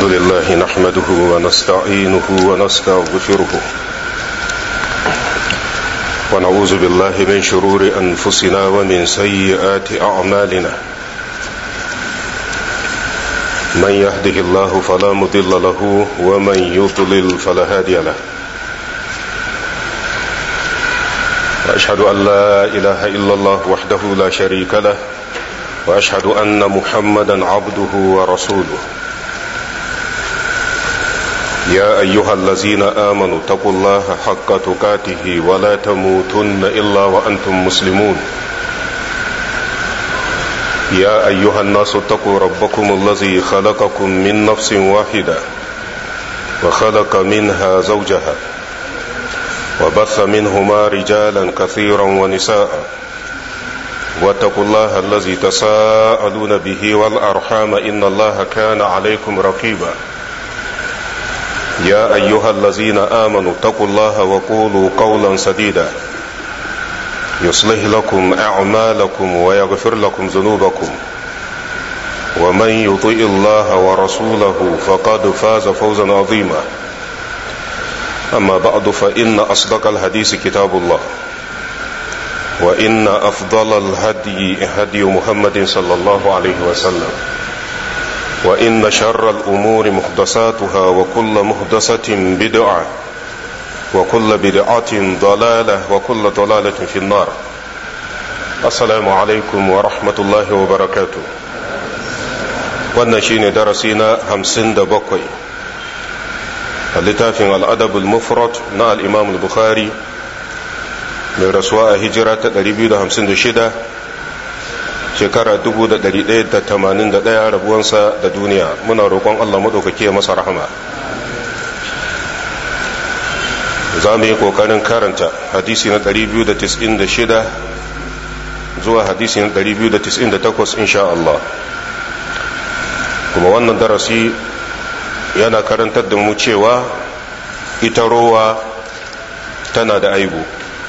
لله نحمده ونستعينه ونستغفره ونعوذ بالله من شرور انفسنا ومن سيئات اعمالنا من يهده الله فلا مضل له ومن يضلل فلا هادي له واشهد ان لا اله الا الله وحده لا شريك له واشهد ان محمدا عبده ورسوله يا ايها الذين امنوا اتقوا الله حق تقاته ولا تموتن الا وانتم مسلمون يا ايها الناس اتقوا ربكم الذي خلقكم من نفس واحده وخلق منها زوجها وبث منهما رجالا كثيرا ونساء واتقوا الله الذي تساءلون به والارحام ان الله كان عليكم رقيبا يا ايها الذين امنوا اتقوا الله وقولوا قولا سديدا يصلح لكم اعمالكم ويغفر لكم ذنوبكم ومن يطيء الله ورسوله فقد فاز فوزا عظيما اما بعد فان اصدق الحديث كتاب الله وان افضل الهدي هدي محمد صلى الله عليه وسلم وإن شر الأمور محدثاتها وكل محدثة بدعة وكل بدعة ضلالة وكل ضلالة في النار السلام عليكم ورحمة الله وبركاته wannan shine darasi na hamsin da bakwai a littafin al'adabul mufrad na al'imam al-bukhari mai rasuwa a hijira ta 256 shekara 1181 rabuwansa da duniya muna roƙon Allah maɗaukaki masa rahama za mu yi ƙoƙarin karanta hadisi na 296 zuwa hadisi na 298 insha Allah kuma wannan darasi yana karantar da mu cewa ita rowa tana da aibu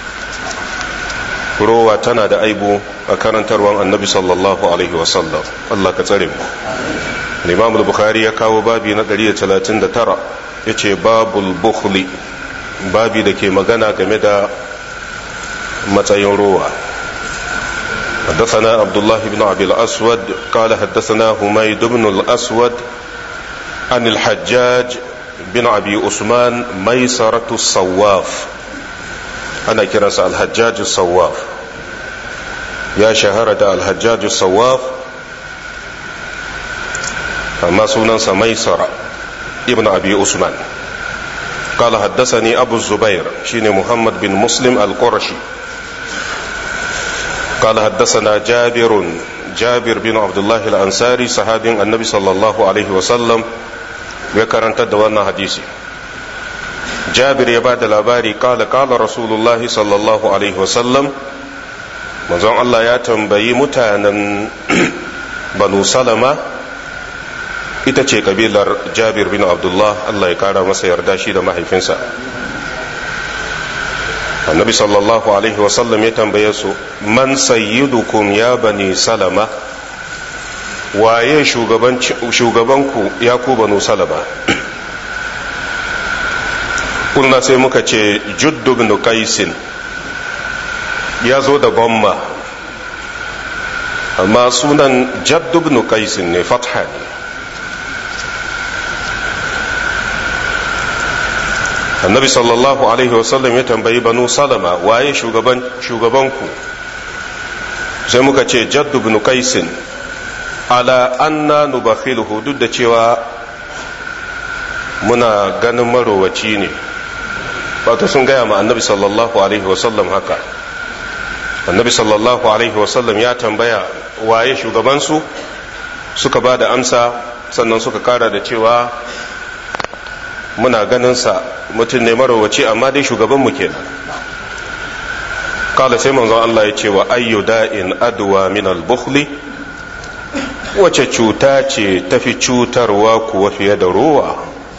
rowa tana da aibu a karantarwan annabi sallallahu alaihi wasallam Allah ka tsare mu Imam al-Bukhari ya kawo babi na 139 yace babul bukhli babi da ke magana game da matsayin rowa حدثنا عبد الله بن عبد الأسود قال حدثنا حميد بن الأسود عن الحجاج بن أبي عثمان ميسرة الصواف أنا كرس الحجاج الصواف يا شهرة الحجاج الصواف أما سنن ميسرة ابن أبي عثمان قال حدثني أبو الزبير شين محمد بن مسلم القرشي قال حدثنا جابر جابر بن عبد الله الأنصاري صحابي النبي صلى الله عليه وسلم وكرن تدوانا حديثي جابر يباد الأباري قال قال رسول الله صلى الله عليه وسلم manzon Allah ya tambayi mutanen banu salama ita ce kabilar jabir bin abdullah Allah ya kara masa yarda shi da mahaifinsa annabi sallallahu alaihi wasallam ya tambaye su man sayyidukum ya bani salama waye shugabanku ya ku banu salama kulna sai muka ce juddu bin qaisin ya zo da bamma amma sunan jaddu ibn qais ne fatha ne annabi sallallahu alaihi wasallam ya tambayi banu salama waye shugaban shugabanku sai muka ce jaddu ibn qais ala anna nubakhiluhu duk da cewa muna ganin marowaci ne wato sun gaya ma annabi sallallahu alaihi wasallam haka annabi sallallahu alaihi wasallam ya tambaya waye shugabansu suka ba da amsa sannan suka kara da cewa muna ganinsa mutum ne marowaci amma dai shugabanmu kenan kala sai manzon Allah ya ce wa ayyu da'in adwa min al-bukhli wace cuta ce tafi cutarwa kuwa fiye da ruwa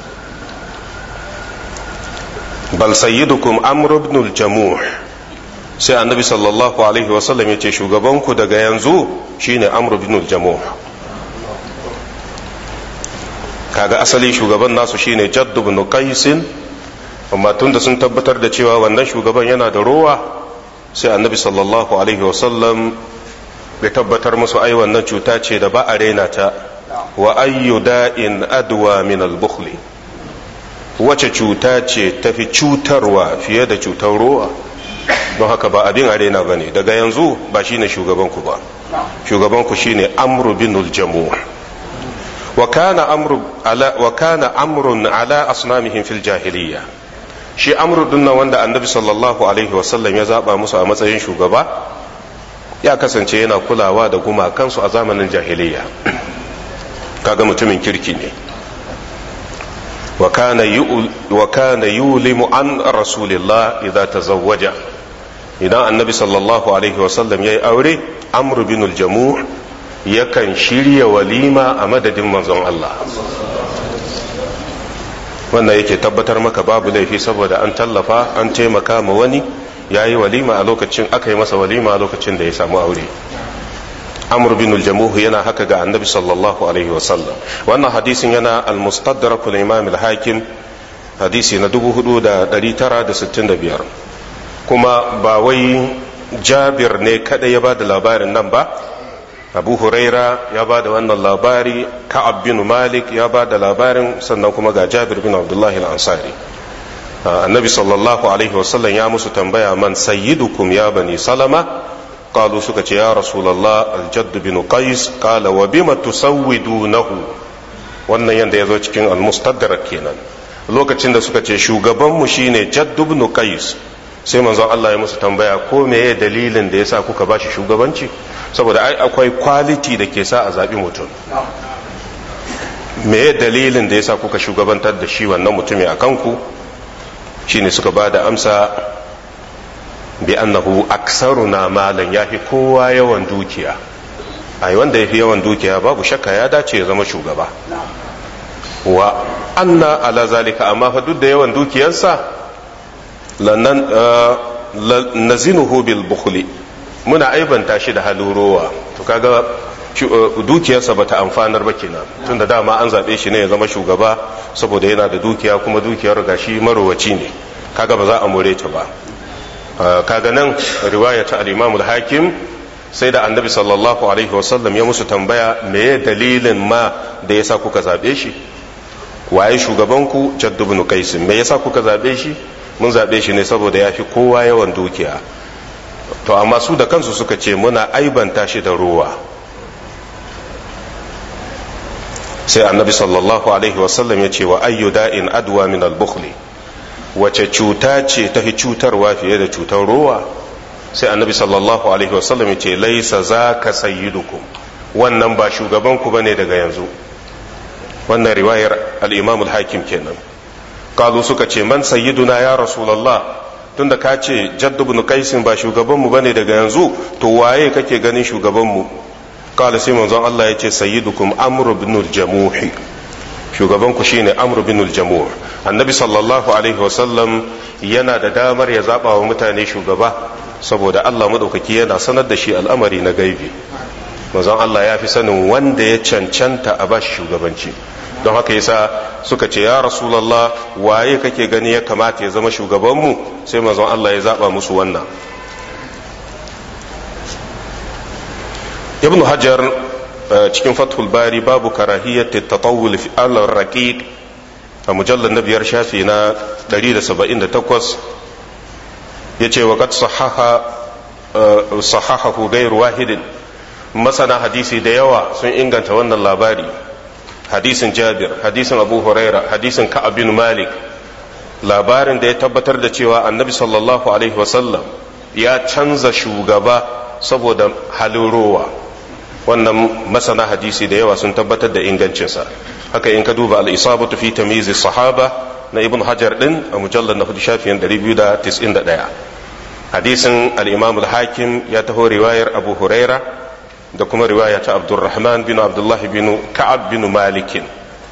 bal sayyidukum amr ibn al-jamuh sai annabi sallallahu alaihi wasallam ya ce shugabanku daga yanzu shine amr ibn al-jamuh kaga asali shugaban nasu shine jaddu ibn qaisin amma tunda sun tabbatar da cewa wannan shugaban yana da rowa sai annabi sallallahu alaihi wasallam bai tabbatar musu ai wannan cuta ce da ba a raina ta wa ayyu da'in adwa min al-bukhli wace cuta ce tafi cutarwa fiye da cutar rowa don haka ba abin arena ba ne daga yanzu ba shine shugabanku ba shugabanku shine amru bin jamu wa kana amrun ala asnamihim fil jahiliya shi amru dinnan wanda annabi sallallahu alaihi wasallam ya zaba musu a matsayin shugaba ya kasance yana kulawa da gumakansu a zamanin jahiliya kaga mutumin kirki ne وكان يولم عن رسول الله إذا تزوج إذا النبي صلى الله عليه وسلم يأي أوري أمر بن الجموع يكن شيري وليمة أمدد منظم الله wannan yake tabbatar maka babu laifi saboda an tallafa an taimaka ma wani ya yi walima a lokacin aka yi masa walima a lokacin da ya samu aure amr bin al-jamuh yana haka ga annabi sallallahu alaihi wasallam wannan hadisin yana al-mustadrak al-imam al-hakim hadisi na 4965 kuma ba wai jabir ne kada ya ba da labarin nan ba abu huraira ya ba da wannan labari ka'ab bin malik ya ba da labarin sannan kuma ga jabir bin abdullahi al-ansari annabi sallallahu alaihi wasallam ya musu tambaya man sayyidukum ya bani salama قالوا سكت يا رسول الله الجد بن قيس قال وبما تسودونه wannan yanda ya zo cikin almustadrak kenan lokacin da suka ce shugabanmu shine jaddu ibn qais sai manzon Allah ya musu tambaya ko meye dalilin da yasa kuka bashi shugabanci saboda ai akwai quality da ke sa a zabi mutum meye dalilin da yasa kuka shugabantar da shi wannan mutumi a kanku shine suka ba da amsa bi annahu aksaruna malan yafi kowa yawan dukiya ai wanda yafi yawan dukiya babu shakka ya dace ya zama shugaba wa anna ala zalika amma fa duk da yawan dukiyarsa lannan nazinuhu bil bukhli muna aibanta shi da halurowa to kaga dukiyarsa bata amfanar ba kenan tunda dama an zabe shi ne ya zama shugaba saboda yana da dukiya kuma dukiyar gashi marowaci ne kaga ba za a more ta ba kaga nan riwaya ta al-Imam al-Hakim sai da Annabi sallallahu alaihi wasallam ya musu tambaya meye dalilin ma da yasa kuka zabe shi waye shugaban ku Jadd ibn Qais me yasa kuka zabe shi mun zabe shi ne saboda yafi kowa yawan dukiya to amma su da kansu suka ce muna aibanta shi da ruwa sai Annabi sallallahu alaihi wasallam ya ce wa ayyu da'in adwa min al-bukhli wace cuta ce ta fi cutarwa fiye da cutar ruwa sai annabi sallallahu alaihi wasallam ce laisa za ka sayyidukum wannan ba shugabanku bane daga yanzu wannan riwayar al-imam al-hakim kenan kalu suka ce man sayyiduna ya rasulullah tunda ka ce jaddu ibn qaisin ba shugabanmu bane daga yanzu to waye kake ganin shugabanmu kala sai manzon Allah ya ce sayyidukum amr ibn al-jamuhi shugabanku shine amr bin al-jamu' annabi sallallahu alaihi wasallam yana da damar ya zaba wa mutane shugaba saboda Allah madaukaki yana sanar da shi al'amari na gaibi manzon Allah ya fi sanin wanda ya cancanta a bashi shugabanci don haka yasa suka ce ya rasulullah waye kake gani ya kamata ya zama shugabanmu sai manzon Allah ya zaba musu wannan ibnu hajar cikin fathul bari babu karahiyyati tatawul fi alar raqiq a mujallar na biyar shafi na 178 yace wa qad sahaha sahahahu ghayr wahidin masana hadisi da yawa sun inganta wannan labari hadisin jabir hadisin abu huraira hadisin ka'ab bin malik labarin da ya tabbatar da cewa annabi sallallahu alaihi wasallam ya canza shugaba saboda halin rowa wannan masana hadisi da yawa sun tabbatar da ingancinsa haka in ka duba al-isabatu fi tamyiz sahaba na ibn hajar din a mujallar na hudu shafiyan 291 hadisin al-imam al-hakim ya taho riwayar abu huraira da kuma riwaya ta abdurrahman bin abdullah bin ka'ab bin malikin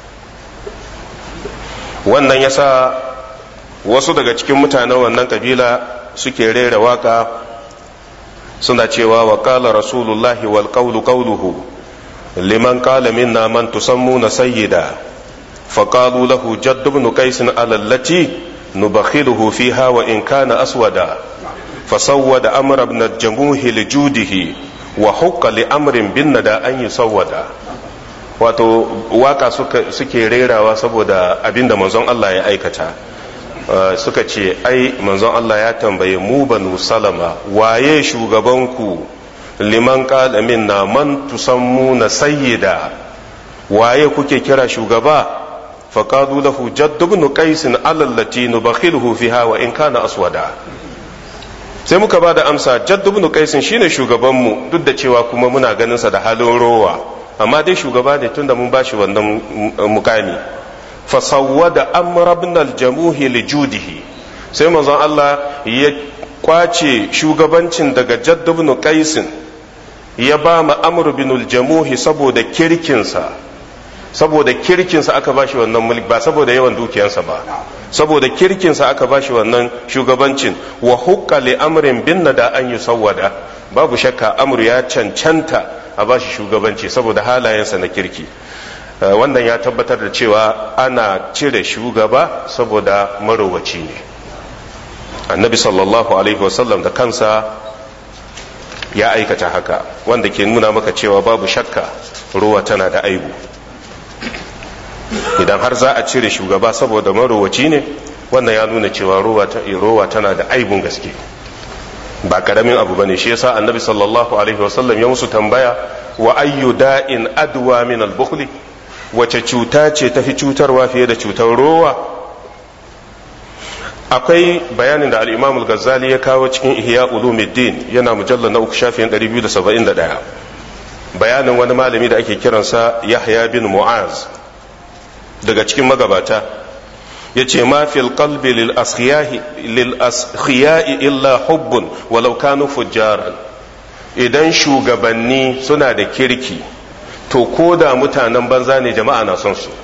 wannan yasa wasu daga cikin mutanen wannan kabila suke rera waka suna cewa wa qala rasulullahi wal qawlu qawluhu liman qala minna man tusammuna sayyida فقالوا له جد بن قيس على التي نبخله فيها وإن كان أسودا فسود أمر ابن الجموه لجوده وحق لأمر بالندى أن يسودا wato waka suke rerawa saboda abinda manzon Allah ya aikata suka ce ai manzon Allah ya tambaye mu banu salama waye shugabanku liman qala minna man tusammuna sayyida waye kuke kira shugaba faqadu lahu jadd ibn qais allati nubakhiluhu fiha wa in kana aswada sai muka ba da amsa jadd ibn qais shine shugabanmu duk da cewa kuma muna ganin sa da halin rowa amma dai shugaba ne tunda mun bashi wannan mukami fasawwada amr ibn al-jamuhi li judihi sai manzon Allah ya kwace shugabancin daga jadd ibn qais ya ba ma amr ibn al-jamuhi saboda kirkinsa saboda kirkinsa aka bashi wannan mulki ba saboda yawan dukiyansa ba saboda kirkinsa aka bashi wannan shugabancin wa hukka li amrin bin da an yusawwada babu shakka amru ya cancanta a bashi shugabanci saboda halayensa na kirki wannan ya tabbatar da cewa ana cire shugaba saboda marowaci ne annabi sallallahu alaihi wasallam da kansa ya aikata haka wanda ke nuna maka cewa babu shakka ruwa tana da aibu idan har za a cire shugaba saboda marowaci ne wannan ya nuna cewa rowa tana da aibun gaske ba karamin abu bane shi yasa annabi sallallahu alaihi wasallam ya musu tambaya wa ayyu da'in adwa min al-bukhli wace cuta ce tafi cutarwa fiye da cutar rowa akwai bayanin da al-imam al-ghazali ya kawo cikin ihya ulumuddin yana mujallal na uku shafin 271 bayanin wani malami da ake kiransa yahya bin mu'az daga cikin magabata ya ce ma fil qalbi lil askhiyai illa hubbun walau kanu fujjaran idan shugabanni suna da kirki to ko da mutanen banza ne jama'a na son su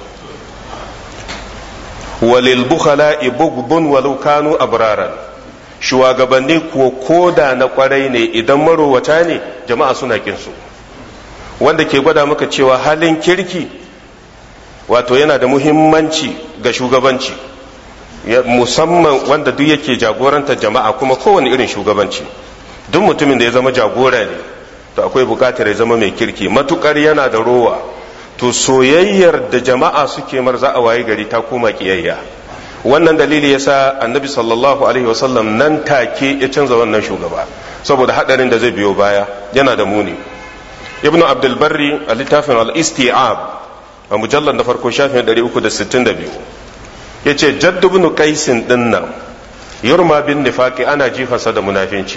walil bukhala'i bugbun walau kanu abraran shugabanni ko koda na kwarai ne idan marowata ne jama'a suna kin su wanda ke gwada maka cewa halin kirki wato yana da muhimmanci ga shugabanci musamman wanda duk yake jagorantar jama'a kuma kowane irin shugabanci duk mutumin da ya zama jagora ne to akwai bukatar ya zama mai kirki matukar yana da rowa to soyayyar da jama'a suke mar za a waye gari ta koma kiyayya wannan dalili yasa annabi sallallahu alaihi wasallam nan take ya canza wannan shugaba saboda hadarin da zai biyo baya yana da muni ibnu abdul barri a littafin al-isti'ab a mujallar da farko shafin 362 ya ce jaddubnu kaisin dinnan yurma bin nifaki ana jifansa da munafinci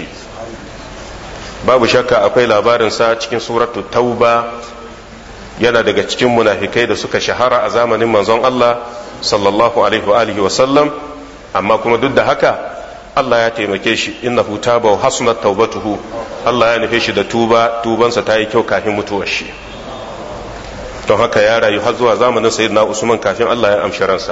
babu shakka akwai labarinsa cikin suratu tauba yana daga cikin munafikai da suka shahara a zamanin manzon Allah sallallahu alaihi wa sallam amma kuma duk da haka Allah ya taimake shi innahu taba wa hasunat taubatuhu Allah ya nufe shi da tuba tubansa ta yi kyau kafin mutuwar shi don haka ya rayu har zuwa zamanin sayyidina usman kafin Allah ya amshi ransa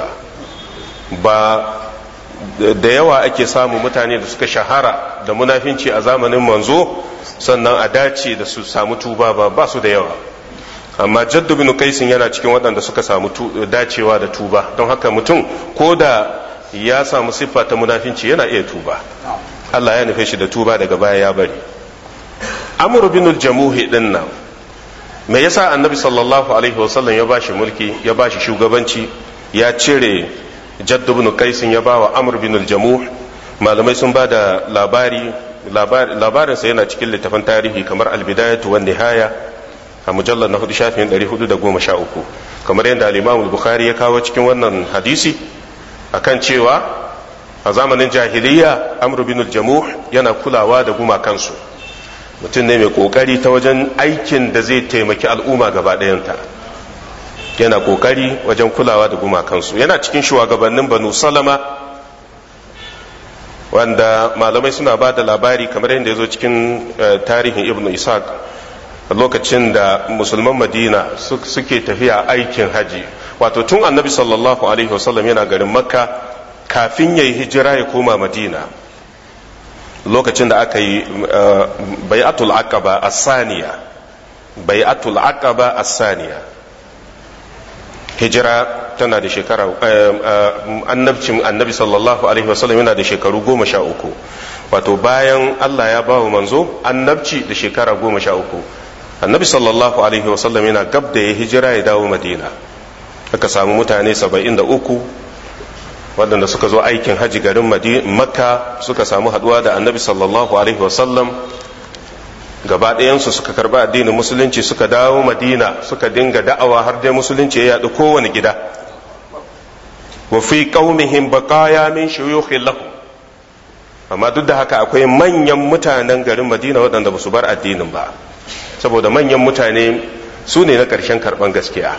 ba da yawa ake samu mutane da suka shahara da munafinci a zamanin manzo sannan a dace da su samu tuba ba ba su da yawa amma jaddu bin kaisin yana cikin waɗanda suka samu dacewa da tuba don haka mutum ko da ya samu siffa ta munafinci yana iya tuba Allah ya nufe shi da tuba daga baya ya bari amr bin jamuhi din nan me yasa annabi sallallahu alaihi wasallam ya bashi mulki ya bashi shugabanci ya cire jaddu bin kaisin ya bawa amr bin jamuh malamai sun ba da labari labarinsa yana cikin littafin tarihi kamar albidayatu wan nihaya a mujallar na hudu shafin 413 kamar yadda al-imam bukhari ya kawo cikin wannan hadisi akan cewa a zamanin jahiliya amr bin jamuh yana kulawa da gumakansu mutum ne mai kokari ta wajen aikin da zai taimaki al'umma gaba ɗayanta yana kokari wajen kulawa da gumakansu yana cikin shugabannin banu salama wanda malamai suna ba da labari kamar yadda ya zo cikin tarihin ibn ishaq lokacin da musulman madina suke tafiya aikin haji wato tun annabi sallallahu alaihi wasallam yana garin makka kafin ya yi hijira ya koma madina lokacin da aka yi bai'atul aqaba as-saniya bai'atul aqaba as-saniya hijira tana da shekara annabcin annabi sallallahu alaihi wasallam yana da shekaru goma sha uku wato bayan Allah ya ba wa manzo annabci da shekara goma sha uku annabi sallallahu alaihi wasallam yana gab da ya hijira ya dawo madina aka samu mutane saba'in da uku waɗanda suka zo aikin haji garin makka suka samu haɗuwa da annabi sallallahu alaihi wasallam gaba ɗayansu suka karɓi addinin musulunci suka dawo madina suka dinga da'awa har dai musulunci ya yaɗu kowane gida wa fi qaumihim baqaya min shuyukhin lahum amma duk da haka akwai manyan mutanen garin madina waɗanda ba su bar addinin ba saboda manyan mutane su ne na ƙarshen karɓan gaskiya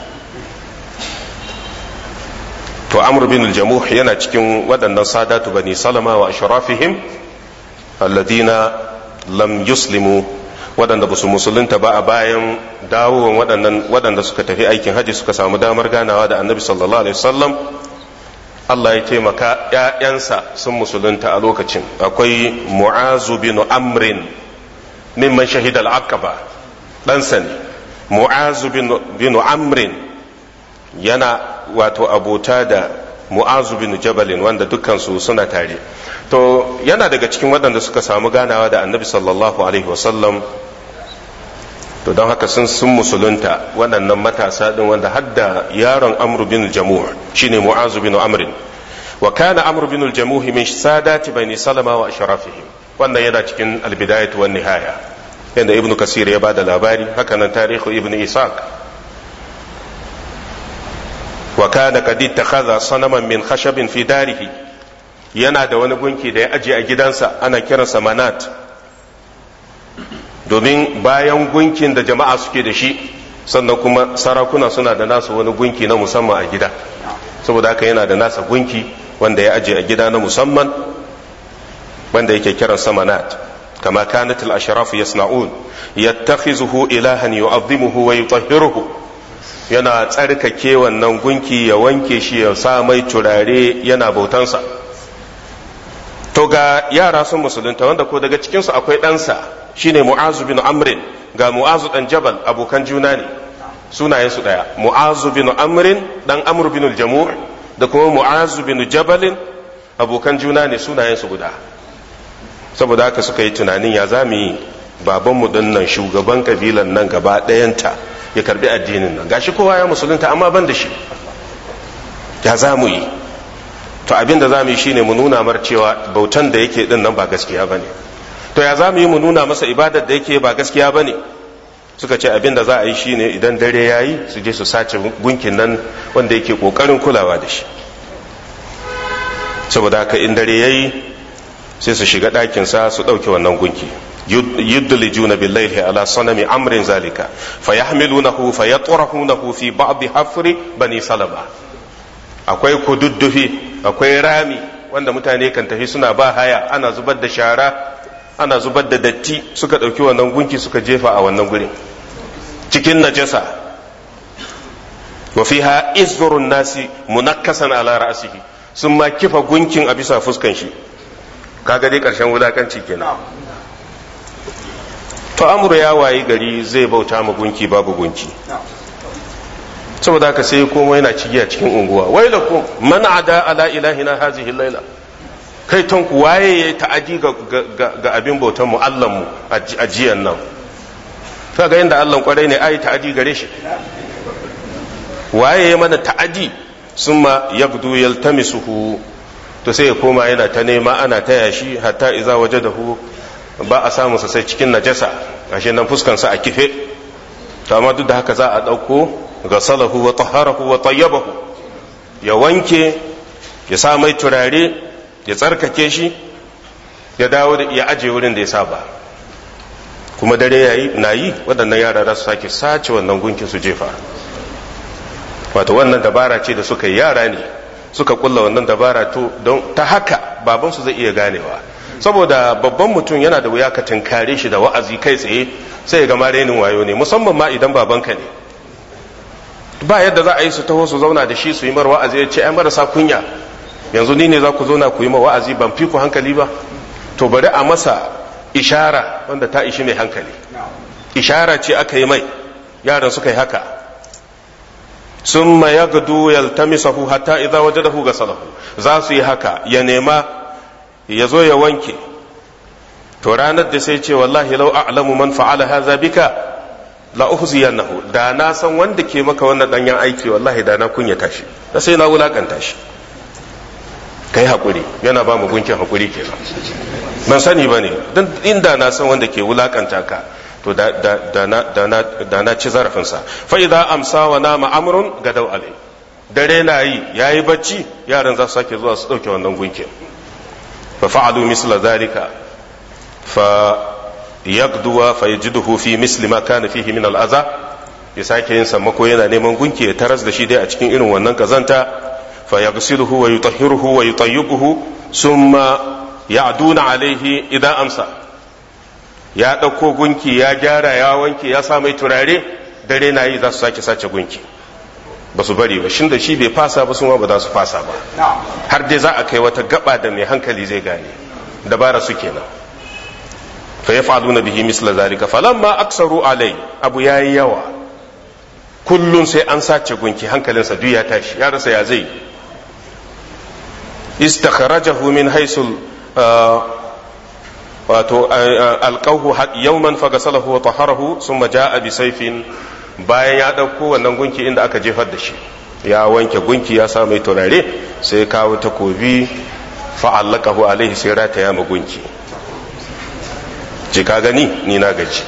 to amr bin al-jamuh yana cikin waɗannan sadatu bani salama wa ashrafihim alladina lam yuslimu waɗanda ba su musulunta ba a bayan dawowan waɗannan waɗanda suka tafi aikin haji suka samu damar ganawa da annabi sallallahu alaihi wasallam Allah ya taimaka ‘ya'yansa sun musulunta a lokacin akwai mu'azu bin amrin mimman shahid al-aqaba ɗansa ne mu'azu bin amrin yana wato abota da mu'azu bin jabalin wanda dukkansu suna tare to yana daga cikin waɗanda suka samu ganawa da annabi sallallahu alaihi wasallam to don haka sun sun musulunta waɗannan matasa ɗin wanda hadda yaron amru bin jamuh shine mu'azu bin amrin wa kana amru bin jamuh min sadati bani salama wa ashrafihim wannan yana cikin albidayat wan nihaya yanda ibnu kasir ya bada labari haka nan tarihu ibnu isaq wa kana qad ittakhadha sanaman min khashabin fi darihi yana da wani gunki da ya aje a gidansa ana kiransa manat domin bayan gunkin da jama'a suke da shi sannan kuma sarakuna suna da nasu wani gunki na musamman a gida saboda haka yana da nasa gunki wanda ya aje a gida na musamman wanda yake kiran samanat kama kanat al-ashraf yasna'un yattakhizuhu ilahan yu'azzimuhu wa yutahhiruhu yana tsarkake wannan gunki ya wanke shi ya sa mai turare yana bautansa to ga yara sun musulunta wanda ko daga cikinsu akwai ɗansa shine mu'azu bin amrin ga mu'azu dan jabal abokan juna ne sunayensu ɗaya mu'azu bin amrin dan amr bin jamu' da kuma mu'azu bin jabalin abokan juna ne sunayensu guda saboda haka suka yi tunanin ya za mu yi babanmu din nan shugaban kabilan nan gaba ɗayanta ya karbi addinin nan gashi kowa ya musulunta amma ban da shi ya za mu yi to abin da za mu yi shine mu nuna mar cewa bautan da yake din nan ba gaskiya ba ne to ya za mu yi mu nuna masa ibadar da yake ba gaskiya ba ne suka ce abin da za a yi shine idan dare ya yi su je su sace gunkin nan wanda yake kokarin kulawa da shi saboda haka in dare ya yi sai su shiga ɗakinsa su ɗauke wannan gunki يدلجون بالليل على صنم أمر ذلك فيحملونه فيطرحونه في بعض حفر بني سلمة akwai kududdufi akwai rami wanda mutane kan tafi suna ba haya ana zubar da shara ana zubar da datti suka ɗauki wannan gunki suka jefa a wannan gurin cikin najasa wa fiha izrun nasi munakkasan ala ra'sihi sun ma kifa gunkin a bisa fuskan shi kaga dai karshen wulakanci kenan to amuru ya wayi gari zai bauta ma gunki babu gunki saboda haka sai komo yana cigiya cikin unguwa wai da ku man ada ala ilahina hazihi laila kai ton ku waye yayi ta'adi ga, ga, abin bautan mu Allah mu a jiyan nan to ga inda Allah kwarai ne ai ta'adi gare shi waye ya mana ta'adi summa yabdu yaltamisuhu to sai ya koma yana ta nema ana taya shi hatta iza wajadahu ba a samu sai cikin najasa ashe nan fuskansa a kife to amma duk da haka za a ɗauko ga salahu wa taharahu wa tayyabahu ya wanke ya sa mai turare ya tsarkake shi ya dawo da ya aje wurin da ya saba kuma dare yayi na yi waɗannan yara za su sake sace wannan gunkin su jefa wato wannan dabara ce da suka yi yara ne suka kulla wannan dabara to don ta haka babansu zai iya ganewa saboda babban mutum yana da wuya ka tinkare shi da wa'azi kai tsaye sai ya gama renin wayo ne musamman ma idan babanka ne ba yadda za a yi su taho su zauna da shi su yi mar wa'azi ya ce ai marasa kunya yanzu ni ne za ku zauna ku yi ma wa'azi ban fi ku hankali ba to bari a masa ishara wanda ta ishi mai hankali ishara ce aka yi mai yaran suka yi haka summa yagdu yaltamisahu hatta idza wajadahu gasalahu za su yi haka ya nema ya zo ya wanke to ranar da sai ce wallahi lau a'lamu man fa'ala hadha bika la uhziyannahu da na san wanda ke maka wannan danyen aiki wallahi da na kunyata shi da sai na wulakanta shi kai hakuri yana ba mu gunkin hakuri kenan ban sani ba ne don inda na san wanda ke wulakanta ka to da na ci zarafinsa fa idan amsa wa nama amrun ga dau alai dare na yi ya yi bacci yaran za su sake zuwa su ɗauke wannan gunkin fa fa'alu misla zalika fa yagduwa fa yajiduhu fi misli ma kana fihi min al'aza ya sake yin sammako yana neman gunki ya taras da shi dai a cikin irin wannan kazanta fa yaghsiluhu wa yutahhiruhu wa yutayyibuhu summa ya'duna alaihi idan amsa ya ɗauko gunki ya gyara ya wanke ya sa mai turare dare na yi za su sake sace gunki ba su bari ba shin da shi bai fasa ba sun ba za su fasa ba har dai za a kai wata gaba da mai hankali zai gane dabara su kenan fa yaf'aluna bihi misla zalika falamma aksaru alai abu yayi yawa kullun sai an sace gunki hankalinsa duk ya tashi ya rasa ya zai istakharajahu min haisul wato alqahu yawman fagasalahu wa taharahu thumma jaa bi sayfin bayan ya dauko wannan gunki inda aka jefar da shi ya wanke gunki ya sa mai turare sai kawo takobi fa'allaqahu alaihi sai rataya ma gunki je ka gani ni na gaji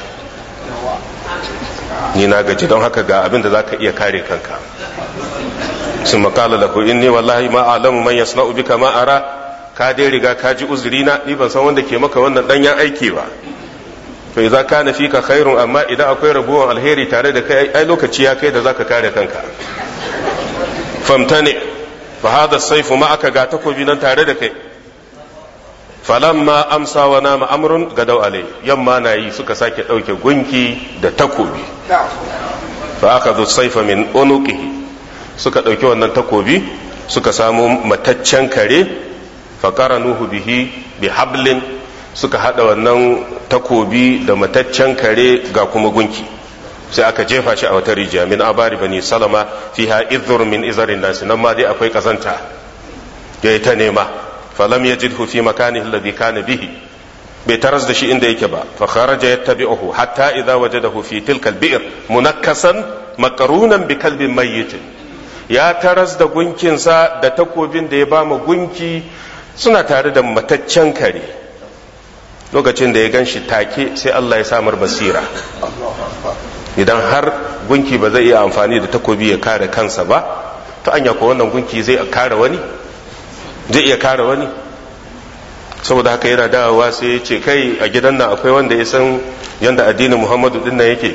ni na gaji don haka ga abin da zaka iya kare kanka sun makala lahu inni wallahi ma alamu man yasna'u bika ma ara ka dai riga ka ji uzurina ni ban san wanda ke maka wannan danyen aiki ba to idza kana fika khairun amma idan akwai rabuwan alheri tare da kai ai lokaci ya kai da zaka kare kanka famtani fa hada saifu ma aka ga takobi nan tare da kai falamma amsa wa nama amrun gadau alai yamma na yi suka sake dauke gunki da takobi fa aka zo saifa min unuqihi suka dauki wannan takobi suka samu mataccen kare nuhu bihi bi hablin suka hada wannan takobi da mataccen kare ga kuma gunki sai aka jefa shi a wata rijiya min abari bani salama fiha idhur min izarin nasi nan ma dai akwai kazanta ya ta nema falam yajidhu fi makanihi alladhi kana bihi bai taras da shi inda yake ba fa kharaja yattabi'uhu hatta idza wajadahu fi tilka al-bi'r munakkasan maqrunan bi kalbin mayyitin ya taras da gunkinsa da takobin da ya ba mu gunki suna tare da mataccen kare lokacin da ya gan shi take sai Allah ya samar basira idan har gunki ba zai iya amfani da takobi ya kare kansa ba ta anya ko wannan gunki zai kare wani zai iya kare wani saboda haka yana dawowa sai ya ce kai a gidan nan akwai wanda ya san yadda addinin muhammadu din nan yake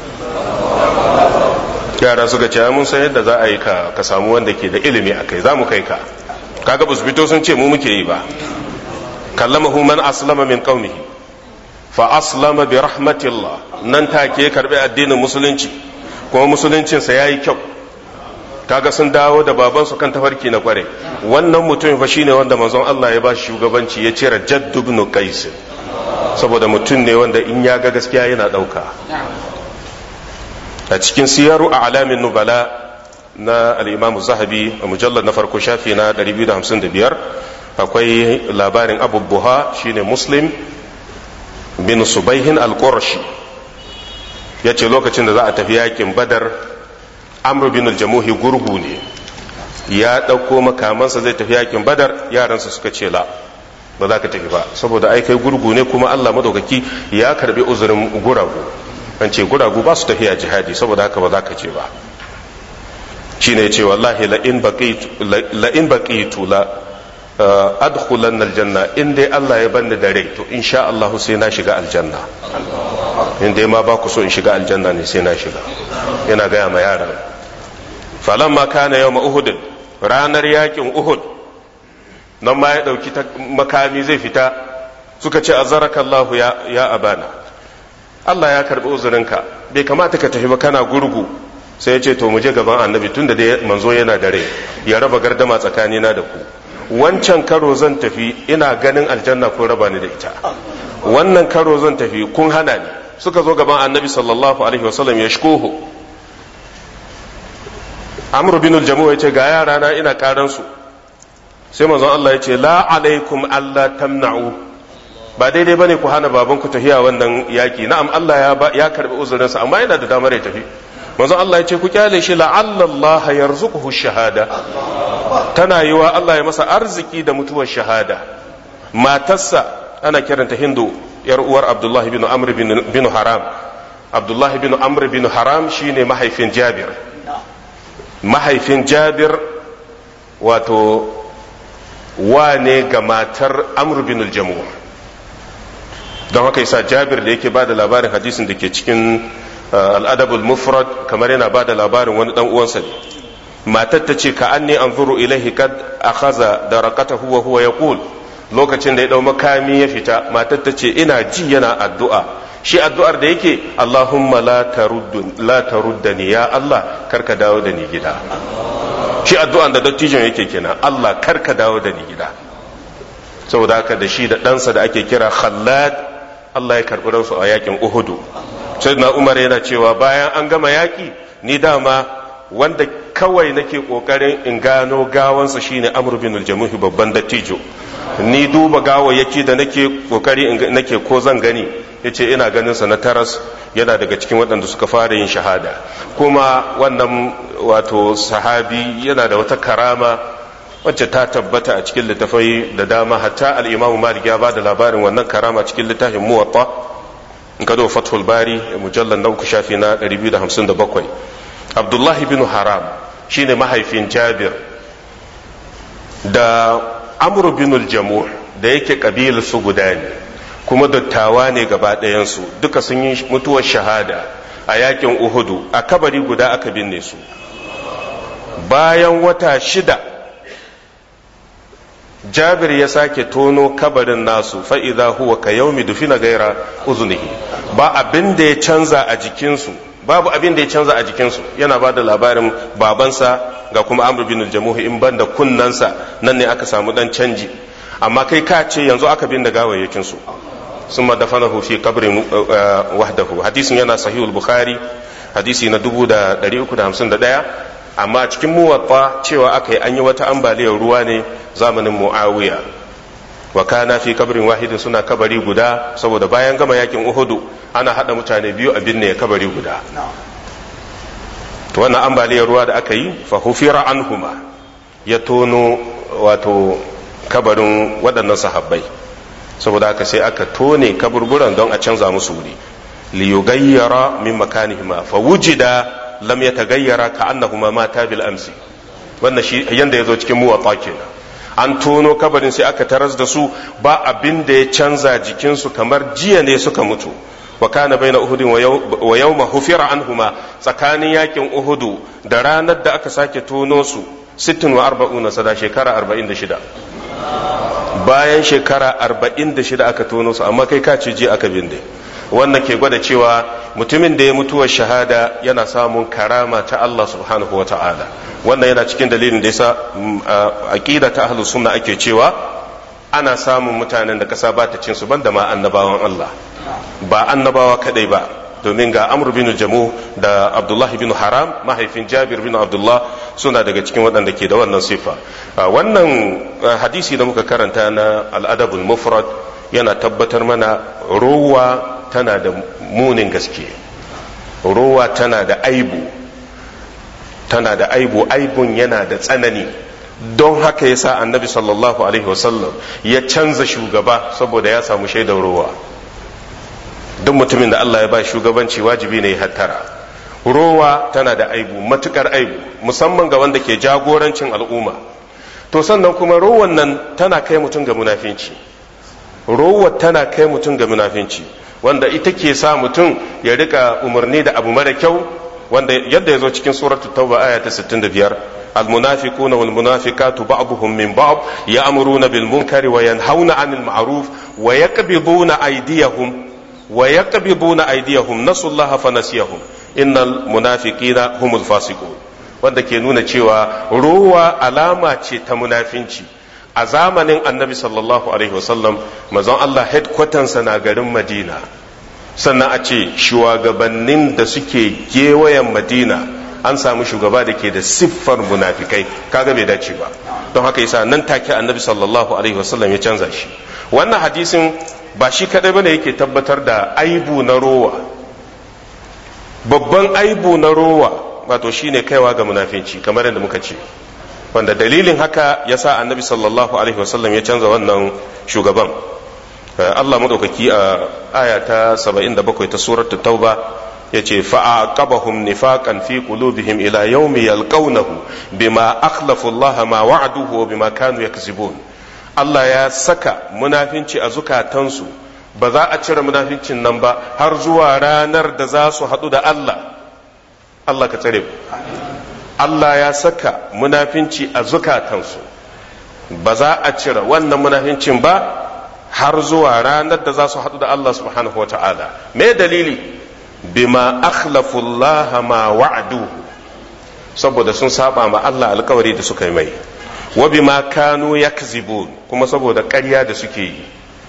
yara suka ce mun san yadda za a yi ka ka samu wanda ke da ilimi a kai za mu kai ka kaga ba su fito sun ce mu muke yi ba kallamahu man aslama min qaumihi fa aslama bi rahmatillah nan take karbi addinin musulunci kuma musuluncinsa yayi kyau kaga sun dawo da babansu kan tafarki na kware wannan mutum fa shine wanda manzon Allah ya ba shi shugabanci ya cire Jadd ibn Qais saboda mutum ne wanda in ya ga gaskiya yana dauka a cikin siyaru a alamin nubala na al-Imam Zahabi a mujallar na farko shafi na 255 akwai labarin Abu Buha shine Muslim bin Subaihin al-Qurashi yace lokacin da za a tafi yakin Badar amr bin al-jamuhi gurgu ne ya ɗauko makamansa zai tafi yakin badar yaransa suka ce la ba za ka tafi ba saboda ai kai gurgu ne kuma allah madaukaki ya karbi uzurin guragu an ce guragu ba su tafiya jihadi saboda haka ba za ka ce ba shine ce wallahi la in baqitu la adkhulan aljanna in dai Allah ya banni da rai to insha Allah sai na shiga aljanna in dai ma ba ku so in shiga aljanna ne sai na shiga yana gaya ma yaran falamma kana yawma uhud ranar yakin uhud nan ma ya dauki makami zai fita suka ce azaraka Allah ya ya abana Allah ya karbi uzurinka bai kamata ka tafi ba kana gurgu sai ya ce to mu je gaban annabi tunda dai manzo yana da rai ya raba gardama tsakanina da ku wancan karo zan tafi ina ganin aljanna ko raba ni da ita wannan karo zan tafi kun hana ni suka zo gaban annabi sallallahu alaihi wasallam ya shkoho amru bin jamu ya ce ga yara na ina karan su sai manzon Allah ya ce la alaikum Allah tamna'u ba daidai bane ku hana baban ku tafiya wannan yaki na'am Allah ya ya karbi uzurinsa amma yana da damar ya tafi manzon Allah ya ce ku kyale shi la'alla Allah yarzuquhu shahada tana yiwa Allah ya masa arziki da mutuwar shahada matarsa ana kiranta Hindu yar uwar Abdullah bin Amr bin Haram Abdullah bin Amr bin Haram shine mahaifin Jabir mahaifin Jabir wato wane ga matar Amr bin al-Jamu don haka yasa Jabir da yake bada labarin hadisin da ke cikin al'adabul mufrad kamar yana ba da labarin wani dan uwansa ne matar ta ce ka an ne an zuru ilaihi kad akhaza da rakata huwa huwa yaqul lokacin da ya dau makami ya fita matar ta ce ina ji yana addu'a shi addu'ar da yake Allahumma la taruddun la taruddani ya Allah karka dawo da ni gida shi addu'an da dattijon yake kenan Allah karka dawo da ni gida saboda haka da shi da ɗansa da ake kira Khallad Allah ya karɓi ransu a yakin Uhudu sayyidina umar yana cewa bayan an gama yaƙi ni dama wanda kawai nake ƙoƙarin in gano gawansa shine amr bin al-jamuhi babban dattijo ni duba gawayyaki da nake ƙoƙari nake ko zan gani yace ina ganin sa na taras yana daga cikin waɗanda suka fara yin shahada kuma wannan wato sahabi yana da wata karama wacce ta tabbata a cikin littafai da dama hatta al-imamu malik ya ba da labarin wannan karama cikin littafin muwatta in ka zo fathul bari mujallar na uku shafi na 257 abdullahi bin haram shine mahaifin jabir da amru bin jamu da yake kabilar su guda ne kuma dattawa ne gaba ɗayansu duka sun yi mutuwar shahada a yakin uhudu a kabari guda aka binne su bayan wata shida jabir ya sake tono kabarin nasu fa'iza huwa ka yaumi dufina gaira uzunihi ba abin da ya canza a jikinsu babu abin da ya canza a jikinsu yana ba da labarin babansa ga kuma amr bin jamuhi in banda kunnansa nan ne aka samu dan canji amma kai ka ce yanzu aka bin da gawayyakinsu sun madafanahu fi kabrin wahdahu hadisin yana sahihul bukhari hadisi na 351 amma cikin muwatta cewa aka yi an yi wata ambaliyar ruwa ne zamanin muawiya wa kana fi kabarin wahidin suna kabari guda saboda bayan gama yakin uhudu ana hada mutane biyu a binne kabari guda to wannan ambaliyar ruwa da aka yi fa hufira anhuma ya tono wato kabarin waɗannan sahabbai saboda haka sai aka tone kaburburan don a canza musu wuri liyugayyara min makanihima fa wujida lam yatagayyara ka annahuma mata bil amsi wannan shi yanda yazo cikin muwatta kenan an tono kabarin sai aka taras da su ba abin da ya canza jikinsu kamar jiya ne suka mutu wa kana baina uhudin wa yawma hufira anhuma tsakanin yakin uhudu da ranar da aka sake tono su 46 sada shekara 46 bayan shekara 46 aka tono su amma kai ka ce ji aka binde wannan ke gwada cewa mutumin da ya mutuwar shahada yana samun karama ta Allah subhanahu wa ta'ala wannan yana cikin dalilin da yasa aqida ta ahlus sunna ake cewa ana samun mutanen da kasa ba ta cin su banda ma annabawan Allah ba annabawa kadai ba domin ga Amr bin Jamu da Abdullah bin Haram mahaifin Jabir bin Abdullah suna daga cikin waɗanda ke da wannan sifa wannan hadisi da muka karanta na al-adabul mufrad yana tabbatar mana rowa tana da munin gaske rowa tana da aibu tana da aibu aibun yana da tsanani don haka ya sa annabi sallallahu alaihi wasallam ya canza shugaba saboda ya samu shaidar rowa duk mutumin da Allah ya ba shugabanci wajibi ne ya hattara rowa tana da aibu matukar aibu musamman ga wanda ke jagorancin al'umma to sannan kuma rowan nan tana kai mutum ga munafinci rowa tana kai mutum ga munafinci wanda ita ke sa mutum ya rika umarni da abu mara kyau wanda yadda ya zo cikin suratu tauba aya ta 65 المنافقون والمنافقات بعضهم من بعض يأمرون بالمنكر وينهون عن المعروف ويقبضون أيديهم ويقبضون أيديهم نسوا الله فنسيهم إن المنافقين هم الفاسقون wanda ke nuna cewa ruwa alama ce ta munafinci a zamanin annabi sallallahu alaihi wasallam mazan Allah headquarters na garin madina sannan a ce shugabannin da suke gewayen madina an samu shugaba da ke da siffar munafikai kaga bai dace ba don haka yasa nan take annabi sallallahu alaihi wasallam ya canza shi wannan hadisin ba shi kadai bane yake tabbatar da aibu na rowa babban aibu na rowa wato shine kaiwa ga munafinci kamar yadda muka ce wanda dalilin haka yasa annabi sallallahu alaihi wasallam ya canza wannan shugaban Allah madaukaki a aya ta 77 ta suratul tauba yace fa'aqabahum nifaqan fi qulubihim ila yawmi yalqawnahu bima akhlafu Allah ma wa'aduhu wa bima kanu yakzibun Allah ya saka munafinci a zukatansu ba za a cire munafincin nan ba har zuwa ranar da za su haɗu da Allah Allah ka tsare Allah ya saka munafinci a zukatansu ba za a cire wannan munafincin ba har zuwa ranar da za su haɗu da Allah subhanahu wa ta'ala me dalili bima akhlafullaha ma wa'aduhu saboda sun saba ma Allah alkawari da suka yi mai wa bima kanu yakzibun kuma saboda ƙarya da suke yi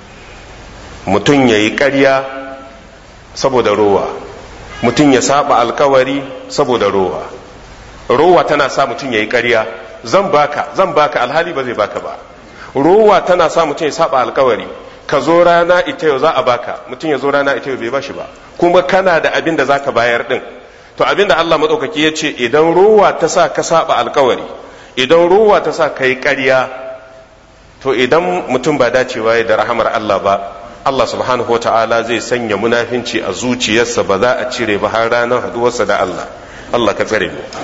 mutum ya yi ƙarya saboda rowa mutum ya saba alkawari saboda rowa rowa tana sa mutum ya yi ƙarya zan baka zan baka alhali ba zai baka ba rowa tana sa mutum ya saba alkawari ka zo rana ita yau za a baka mutum ya zo rana ita yau bai bashi ba kuma kana da abin da zaka bayar din to abin da Allah madaukaki ya ce idan rowa ta sa ka saba alkawari idan rowa ta sa ka yi ƙarya to idan mutum ba dacewa ya da rahamar Allah ba Allah subhanahu ta'ala zai sanya munafinci a zuciyarsa ba za a cire ba har ranar haduwarsa da Allah Allah ka tsare mu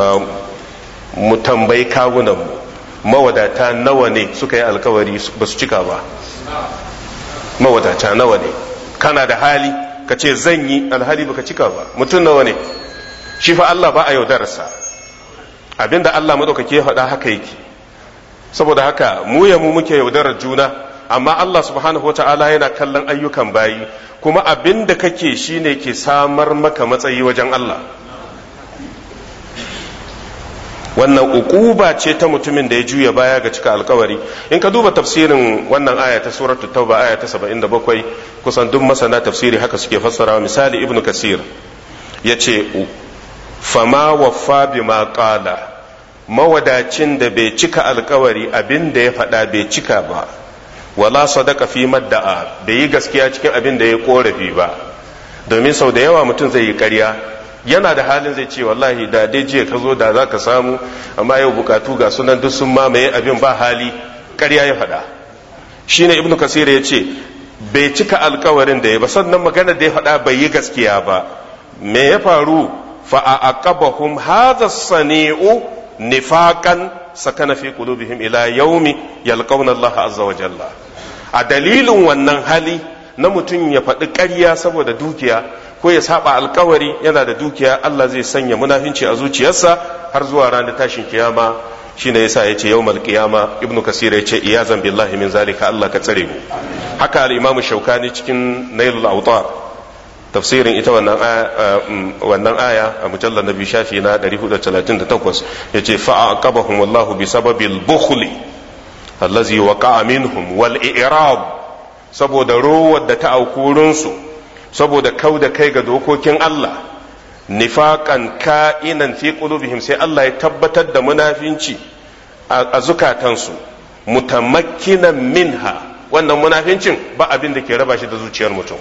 mu tambayi kawunan mu mawadata nawa ne suka yi alkawari ba su cika ba mawadata nawa ne kana da hali ka ce zan yi alhali baka cika ba mutum nawa ne shi fa Allah ba a yaudararsa abinda Allah madaukake ya faɗa haka yake saboda haka mu ya mu muke yaudarar juna amma Allah subhanahu wata'ala yana kallon ayyukan bayi kuma abin da kake shine ke samar maka matsayi wajen Allah wannan ukuba ce ta mutumin da ya juya baya ga cika alkawari in ka duba tafsirin wannan aya ta suratul tauba aya ta 77 kusan duk masana tafsiri haka suke fassarawa misali ibnu kasir yace fama waffa bima qala mawadacin da bai cika alkawari abin da ya faɗa bai cika ba wala sadaka fi madda'a bai yi gaskiya cikin abin da ya korafi ba domin sau da yawa mutum zai yi ƙarya yana da halin zai ce wallahi da dai jiya ka zo da za ka samu amma yau bukatu ga sunan duk sun mamaye abin ba hali ƙarya ya faɗa shine ibnu kasir ya ce bai cika alkawarin da ya ba sannan magana da ya faɗa bai yi gaskiya ba me ya faru fa aqabahum hadha sani'u nifaqan sakana fi qulubihim ila yaumi yalqawna Allah azza wa jalla a dalilin wannan hali na mutum ya faɗi ƙarya saboda dukiya ko ya saba alkawari yana da dukiya Allah zai sanya munafinci a zuciyarsa har zuwa ranar tashin kiyama shine yasa yace yawmal qiyama ibnu kasir yace iyazan billahi min zalika Allah ka tsare mu haka al-imamu shaukani cikin nailul awtar tafsirin ita wannan aya wannan aya a mujallar nabi shafi na 438 yace fa aqabahum wallahu bi sababil bukhli allazi waqa'a minhum wal i'rab saboda rowar da ta aukurinsu saboda kau da kai ga dokokin Allah nifaƙan ka'inan fi qulubihim sai Allah ya tabbatar da munafinci a zukatansu mutamakkinan minha wannan munafincin ba abin da ke raba shi da zuciyar mutum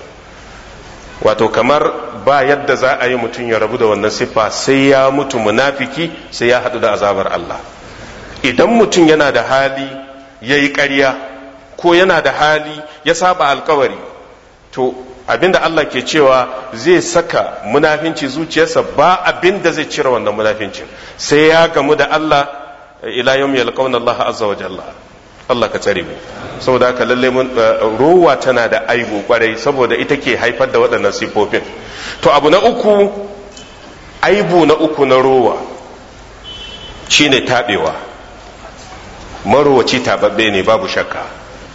wato kamar ba yadda za a yi mutum ya rabu da wannan siffa sai ya mutu munafiki sai ya haɗu da azabar Allah idan mutum yana da hali ya yi ƙarya ko yana da hali ya saba alkawari to abinda Allah ke cewa zai saka munafinci zuciyarsa ba abin da zai cire wannan munafincin sai ya gamu da Allah ila yawm yalqawna Allah azza wa jalla Allah ka tsare mu saboda haka lalle mun ruwa tana da aibu kwarai saboda ita ke haifar da waɗannan sifofin to abu na uku aibu na uku na ruwa shine tabewa marowaci tababbe ne babu shakka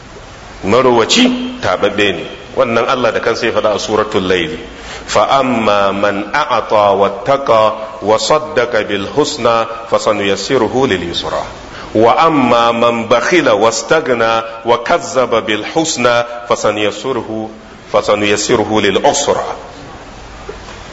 marowaci tababbe ne wannan Allah da kansa ya faɗa a suratul layl fa amma man a'ata wattaqa wa saddaqa bil husna fa sanuyassiruhu lil yusra wa amma man bakhila wastaghna wa kazzaba bil husna fa sanuyassiruhu fa sanuyassiruhu lil usra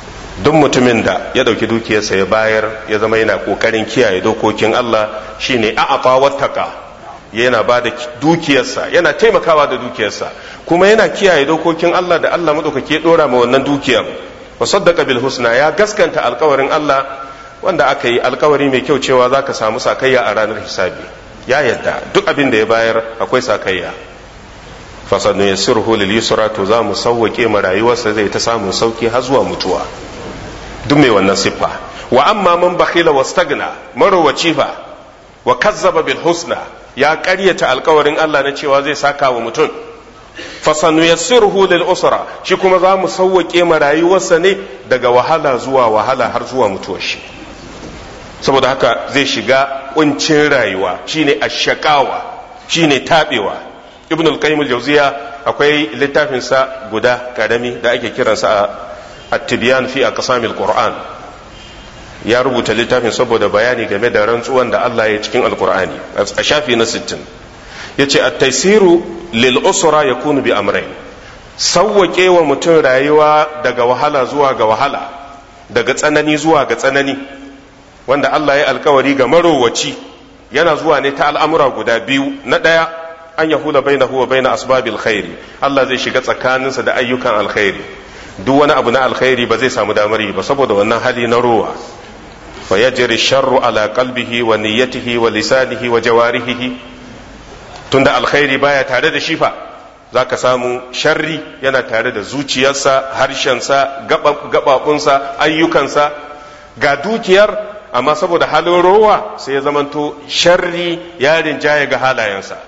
duk mutumin da ya ɗauki dukiyarsa ya bayar ya zama yana ƙoƙarin kiyaye dokokin Allah shine a'afa wattaka yana ba da dukiyarsa yana taimakawa da dukiyarsa kuma yana kiyaye dokokin Allah da Allah maɗaukaki ya ɗora ma wannan dukiyar wa saddaqa bil husna ya gaskanta alkawarin Allah wanda aka yi alkawari mai kyau cewa za ka samu sakayya a ranar hisabi ya yadda duk abin da ya bayar akwai sakayya fasanu ya sirhu lil yusra to za mu sauwake ma rayuwarsa zai ta samun sauki har zuwa mutuwa duk mai wannan siffa wa amma man bakhila wastagna marowaci fa wa kazzaba bil husna ya ƙaryata alkawarin Allah na cewa zai saka wa mutum fasanu ya sirhu lil usra shi kuma za mu sauwake ma rayuwarsa ne daga wahala zuwa wahala har zuwa mutuwar shi saboda haka zai shiga kuncin rayuwa shine ashakawa shine tabewa ibn al-qayyim al-jawziya akwai littafin sa guda karami da ake kiransa at-tibyan fi aqsamil qur'an ya rubuta littafin saboda bayani game da rantsuwan da Allah ya cikin alqur'ani a shafi na 60 yace at-taysiru lil usra yakunu bi amrayn sawwake wa mutum rayuwa daga wahala zuwa ga wahala daga tsanani zuwa ga tsanani wanda Allah ya alkawari ga marowaci yana zuwa ne ta al'amura guda biyu na ɗaya an ya hula bai na huwa bai na asbabil khairi Allah zai shiga tsakaninsa da ayyukan alkhairi duk wani abu na alkhairi ba zai samu damar yi ba saboda wannan hali na rowa fa yajri sharru ala qalbihi wa niyyatihi wa lisanihi wa jawarihi tunda alkhairi baya tare da shi fa zaka samu sharri yana tare da zuciyarsa harshensa gababunsa ayyukansa ga dukiyar amma saboda halin rowa sai ya zamanto sharri ya rinjaye ga halayensa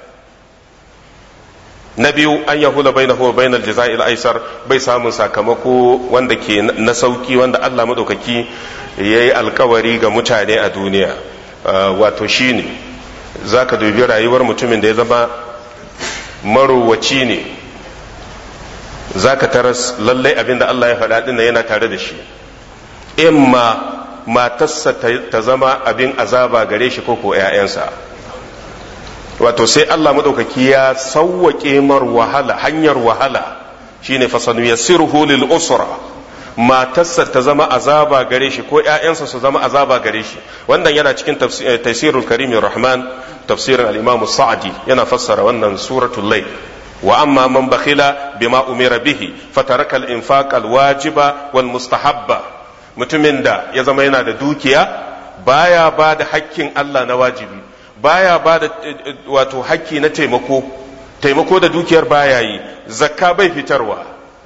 na biyu an yahula bai na huwa bai na jaza'il aisar bai samun sakamako wanda ke na sauki wanda Allah maɗaukaki ya yi alkawari ga mutane a duniya wato shi ne za ka dubi rayuwar mutumin da ya zama marowaci ne za ka taras lallai abinda Allah ya faɗa ɗin yana tare da shi imma matarsa ta zama abin azaba gare shi ko ko 'ya'yansa wato sai Allah maɗaukaki ya sauwaƙe mar wahala hanyar wahala shine fasanu ya sirhu lil usra matarsa ta zama azaba gare shi ko 'ya'yansa su zama azaba gare shi wannan yana cikin tafsirul karimin rahman tafsirin al-imam sa'di yana fassara wannan suratul layl wa amma man bakhila bima umira bihi fataraka al-infaq al-wajiba wal mustahabba mutumin da ya zama yana da dukiya baya ba da hakkin Allah na wajibi baya ba da wato hakki na taimako taimako da dukiyar baya yi zakka bai fitarwa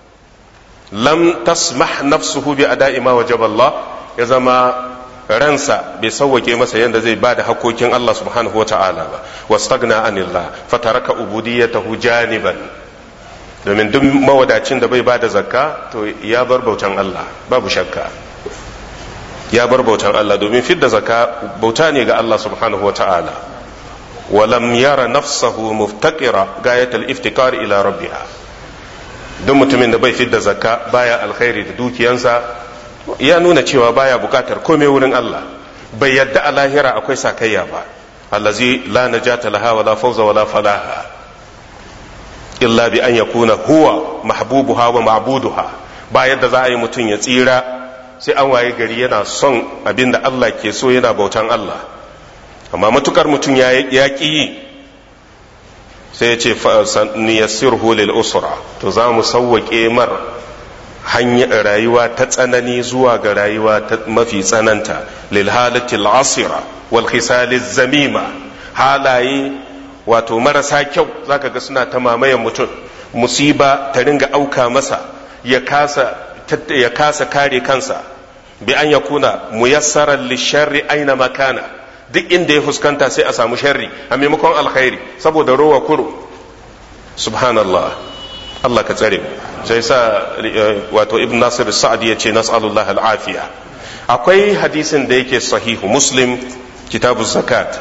lam tasmah nafsuhu bi ada'i ma wajaba Allah ya zama ransa bai sauwake masa yadda zai ba da hakokin Allah subhanahu wa ta'ala ba wastagna anillah fataraka ubudiyyatahu janiban domin duk mawadacin da bai ba da zakka to ya bar bautan Allah babu shakka ya bar bautan Allah domin fidda zaka bauta ne ga Allah subhanahu wa ta'ala walam yara nafsahu muftaqira gayatal iftikar ila rabbiha duk mutumin da bai fidda zakka baya alkhairi da dukiyansa ya nuna cewa baya bukatar komai wurin Allah bai yadda a lahira akwai sakayya ba allazi la najata laha wala fawza wala falaha illa bi an yakuna huwa mahbubuha wa ma'buduha ba yadda za a yi mutum ya tsira sai an waye gari yana son abin da Allah ke so yana bautan Allah amma matukar mutum ya ƙi yi sai ya ce niyassirhu lil usra to za mu sauwaƙe mar hanyar rayuwa ta tsanani zuwa ga rayuwa ta mafi tsananta lil halatil asira wal khisaliz zamima halaye wato marasa kyau zaka ga suna ta mamayen mutum musiba ta ringa auka masa ya kasa ya kasa kare kansa bi an yakuna muyassaran lisharri aina makana duk inda ya fuskanta sai a samu sharri a maimakon alkhairi saboda rowa kuro subhanallah Allah ka tsare sai sa wato ibn nasir sa'ad ya ce nas'alullah al'afiya akwai hadisin da yake sahihu muslim kitabu zakat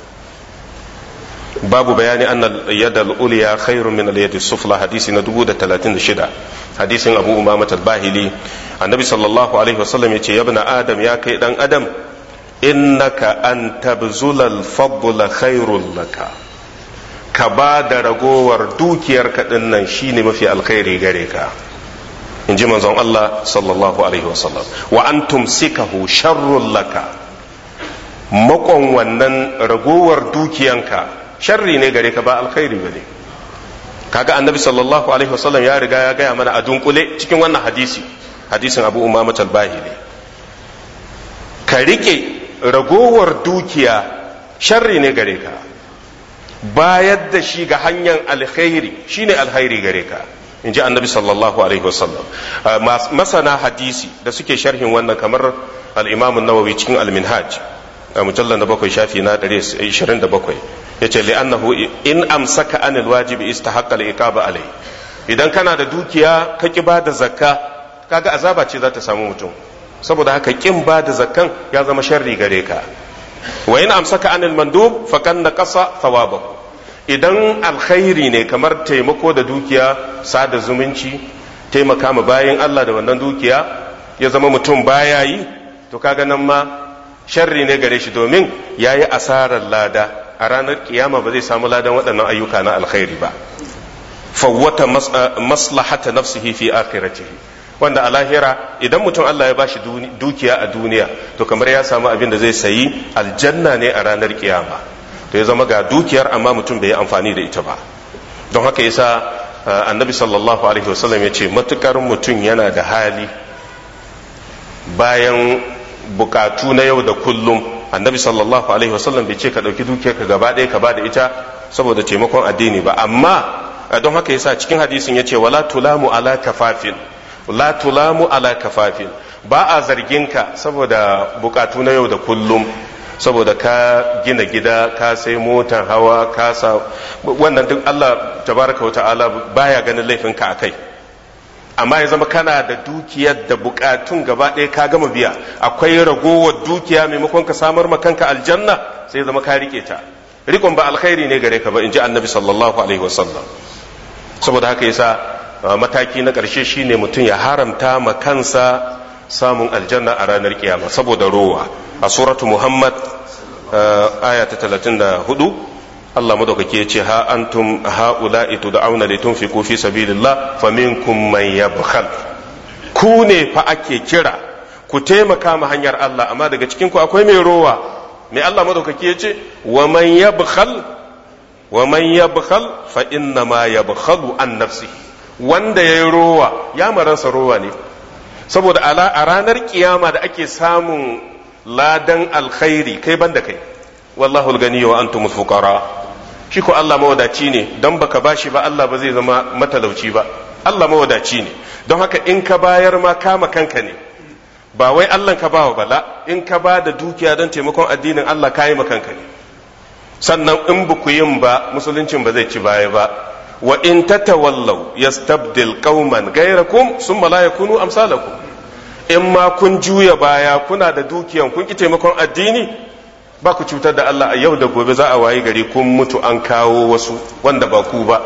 babu bayani anna yad al-ulya khairun min al-yad sufla hadisi na 1036 hadisin abu umama al-bahili annabi sallallahu alaihi wasallam yace ya ibn adam ya kai dan adam innaka an tabzula al-fadla khairul laka ka ba da ragowar dukiyar kaɗin nan shine mafi alkhairi gare ka in ji manzon Allah sallallahu alaihi wasallam wa an tumsikahu sharrun laka makon wannan ragowar dukiyanka sharri ne gare ka ba alkhairi ba ne kaga annabi sallallahu alaihi wasallam ya riga ya gaya mana a dunkule cikin wannan hadisi hadisin abu umama talbahili ka rike ragowar dukiya sharri ne gare ka bayar da shi ga hanyar alkhairi shine alkhairi gare ka in ji annabi sallallahu alaihi wasallam masana hadisi da suke sharhin wannan kamar al-imam nawawi cikin al-minhaj a mujallar na bakwai shafi na 127 ya ce li'annahu in amsaka anil wajibi istahaqqa al-iqaba alai idan kana da dukiya ka ki ba da zakka kaga azaba ce za ta samu mutum saboda haka kin ba da zakkan ya zama sharri gare ka wa in amsaka anil mandub fakan naqasa thawabahu idan alkhairi ne kamar taimako da dukiya sada zumunci taimaka ma bayan Allah da wannan dukiya ya zama mutum baya yi to kaga nan ma sharri ne gare shi domin ya yi asarar lada a ranar kiyama ba zai samu ladan waɗannan ayyuka na alkhairi ba fawwata maslahata nafsihi fi akhiratihi wanda a lahira idan mutum Allah ya bashi dukiya a duniya to kamar ya samu abin da zai sayi aljanna ne a ranar kiyama to ya zama ga dukiyar amma mutum bai yi amfani da ita ba don haka yasa annabi sallallahu alaihi wasallam ya ce matukar mutum yana da hali bayan bukatu na yau da kullum annabi sallallahu alaihi wasallam bai ce ka ɗauki dukiyar ka gaba ɗaya ka ba da ita saboda taimakon addini ba amma don haka yasa cikin hadisin ya ce wala tulamu ala kafafin la tulamu ala kafafin ba a zargin ka saboda bukatu na yau da kullum saboda ka gina gida ka sai motar hawa ka sa wannan duk Allah tabaraka wata'ala baya ganin laifin ka akai amma ya zama kana da dukiyar da bukatun gaba ɗaya ka gama biya akwai ragowar dukiya maimakon ka samar ma kanka aljanna sai zama ka rike ta rikon ba alkhairi ne gare ka ba in ji annabi sallallahu alaihi wasallam saboda haka yasa mataki na ƙarshe shine mutum ya haramta ma kansa samun aljanna a ranar kiyama saboda rowa a suratu muhammad aya ta talatin da hudu Allah madaukake ya ce ha antum ha'ula'i tud'auna litunfiqu fi sabilillah faminkum man yabkhal ku ne fa ake kira ku taimaka ma hanyar Allah amma daga cikin ku akwai mai rowa mai Allah madaukake ya ce wa man yabkhal wa man yabkhal fa inna ma yabkhalu an nafsihi wanda yayi rowa ya maransa rowa ne saboda a ranar kiyama da ake samun ladan alkhairi kai banda kai wallahu gani wa antumul fuqara shi ko Allah mawadaci ne don baka bashi ba Allah ba zai zama matalauci ba Allah mawadaci ne don haka in ka bayar ma kama kanka ne ba wai Allah ka bawa bala in ka ba da dukiya don taimakon addinin Allah ka yi kanka ne sannan in ba ku yin ba musuluncin ba zai ci baya ba wa in tatawallaw yastabdil qauman ghayrakum summa la yakunu amsalakum in ma kun juya baya kuna da dukiyan kun ki taimakon addini ba ku cutar da Allah a yau da gobe za a wayi gari kun mutu an kawo wasu wanda ba ku ba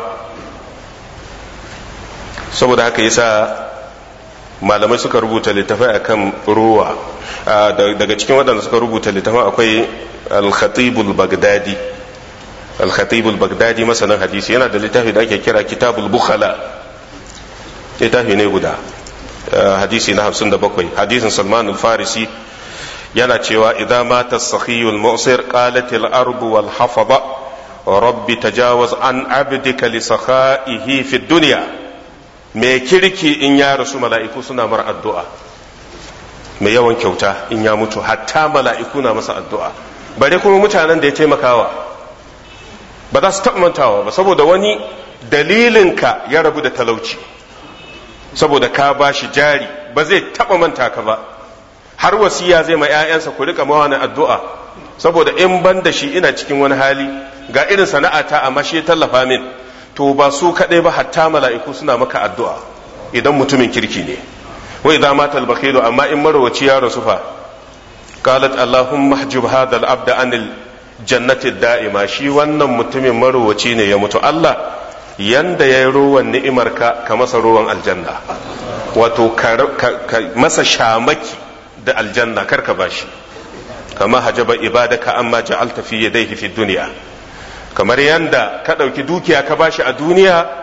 saboda haka yasa malamai suka rubuta littafai akan ruwa daga cikin waɗanda suka rubuta littafin akwai al-khatibul bagdadi al-khatibul bagdadi masanin hadisi yana da littafi da ake kira kitabul bukhala littafi ne guda hadisi na 57 hadisin salman al-farisi yana cewa idan mata sakhiyul mu'sir qalat al-ardu wal hafada rabbi tajawaz an abdika li sakhaihi fi dunya mai kirki in ya rasu mala'iku suna mar addu'a mai yawan kyauta in ya mutu hatta mala'iku na masa addu'a bare kuma mutanen da ya taimakawa ba za su taɓa mantawa ba saboda wani dalilinka ya rabu da talauci saboda ka ba shi jari ba zai taɓa manta ka ba har wasiya zai ma 'ya'yansa ku rika mawa addu'a saboda in ban da shi ina cikin wani hali ga irin sana'ata amma shi tallafa min to ba su kaɗai ba hatta mala'iku suna maka addu'a idan mutumin kirki ne wa idan mata albakilu amma in marwaci ya rasu fa qalat allahumma hajjub hadha al-abda anil jannati da'ima shi wannan mutumin marwaci ne ya mutu Allah yanda ya yi ruwan ni'imarka ka masa ruwan aljanna wato ka masa shamaki da aljanna karka bashi kama hajaba ibadaka amma ja'alta fi yadayhi fi dunya kamar yanda ka ɗauki dukiya ka bashi a duniya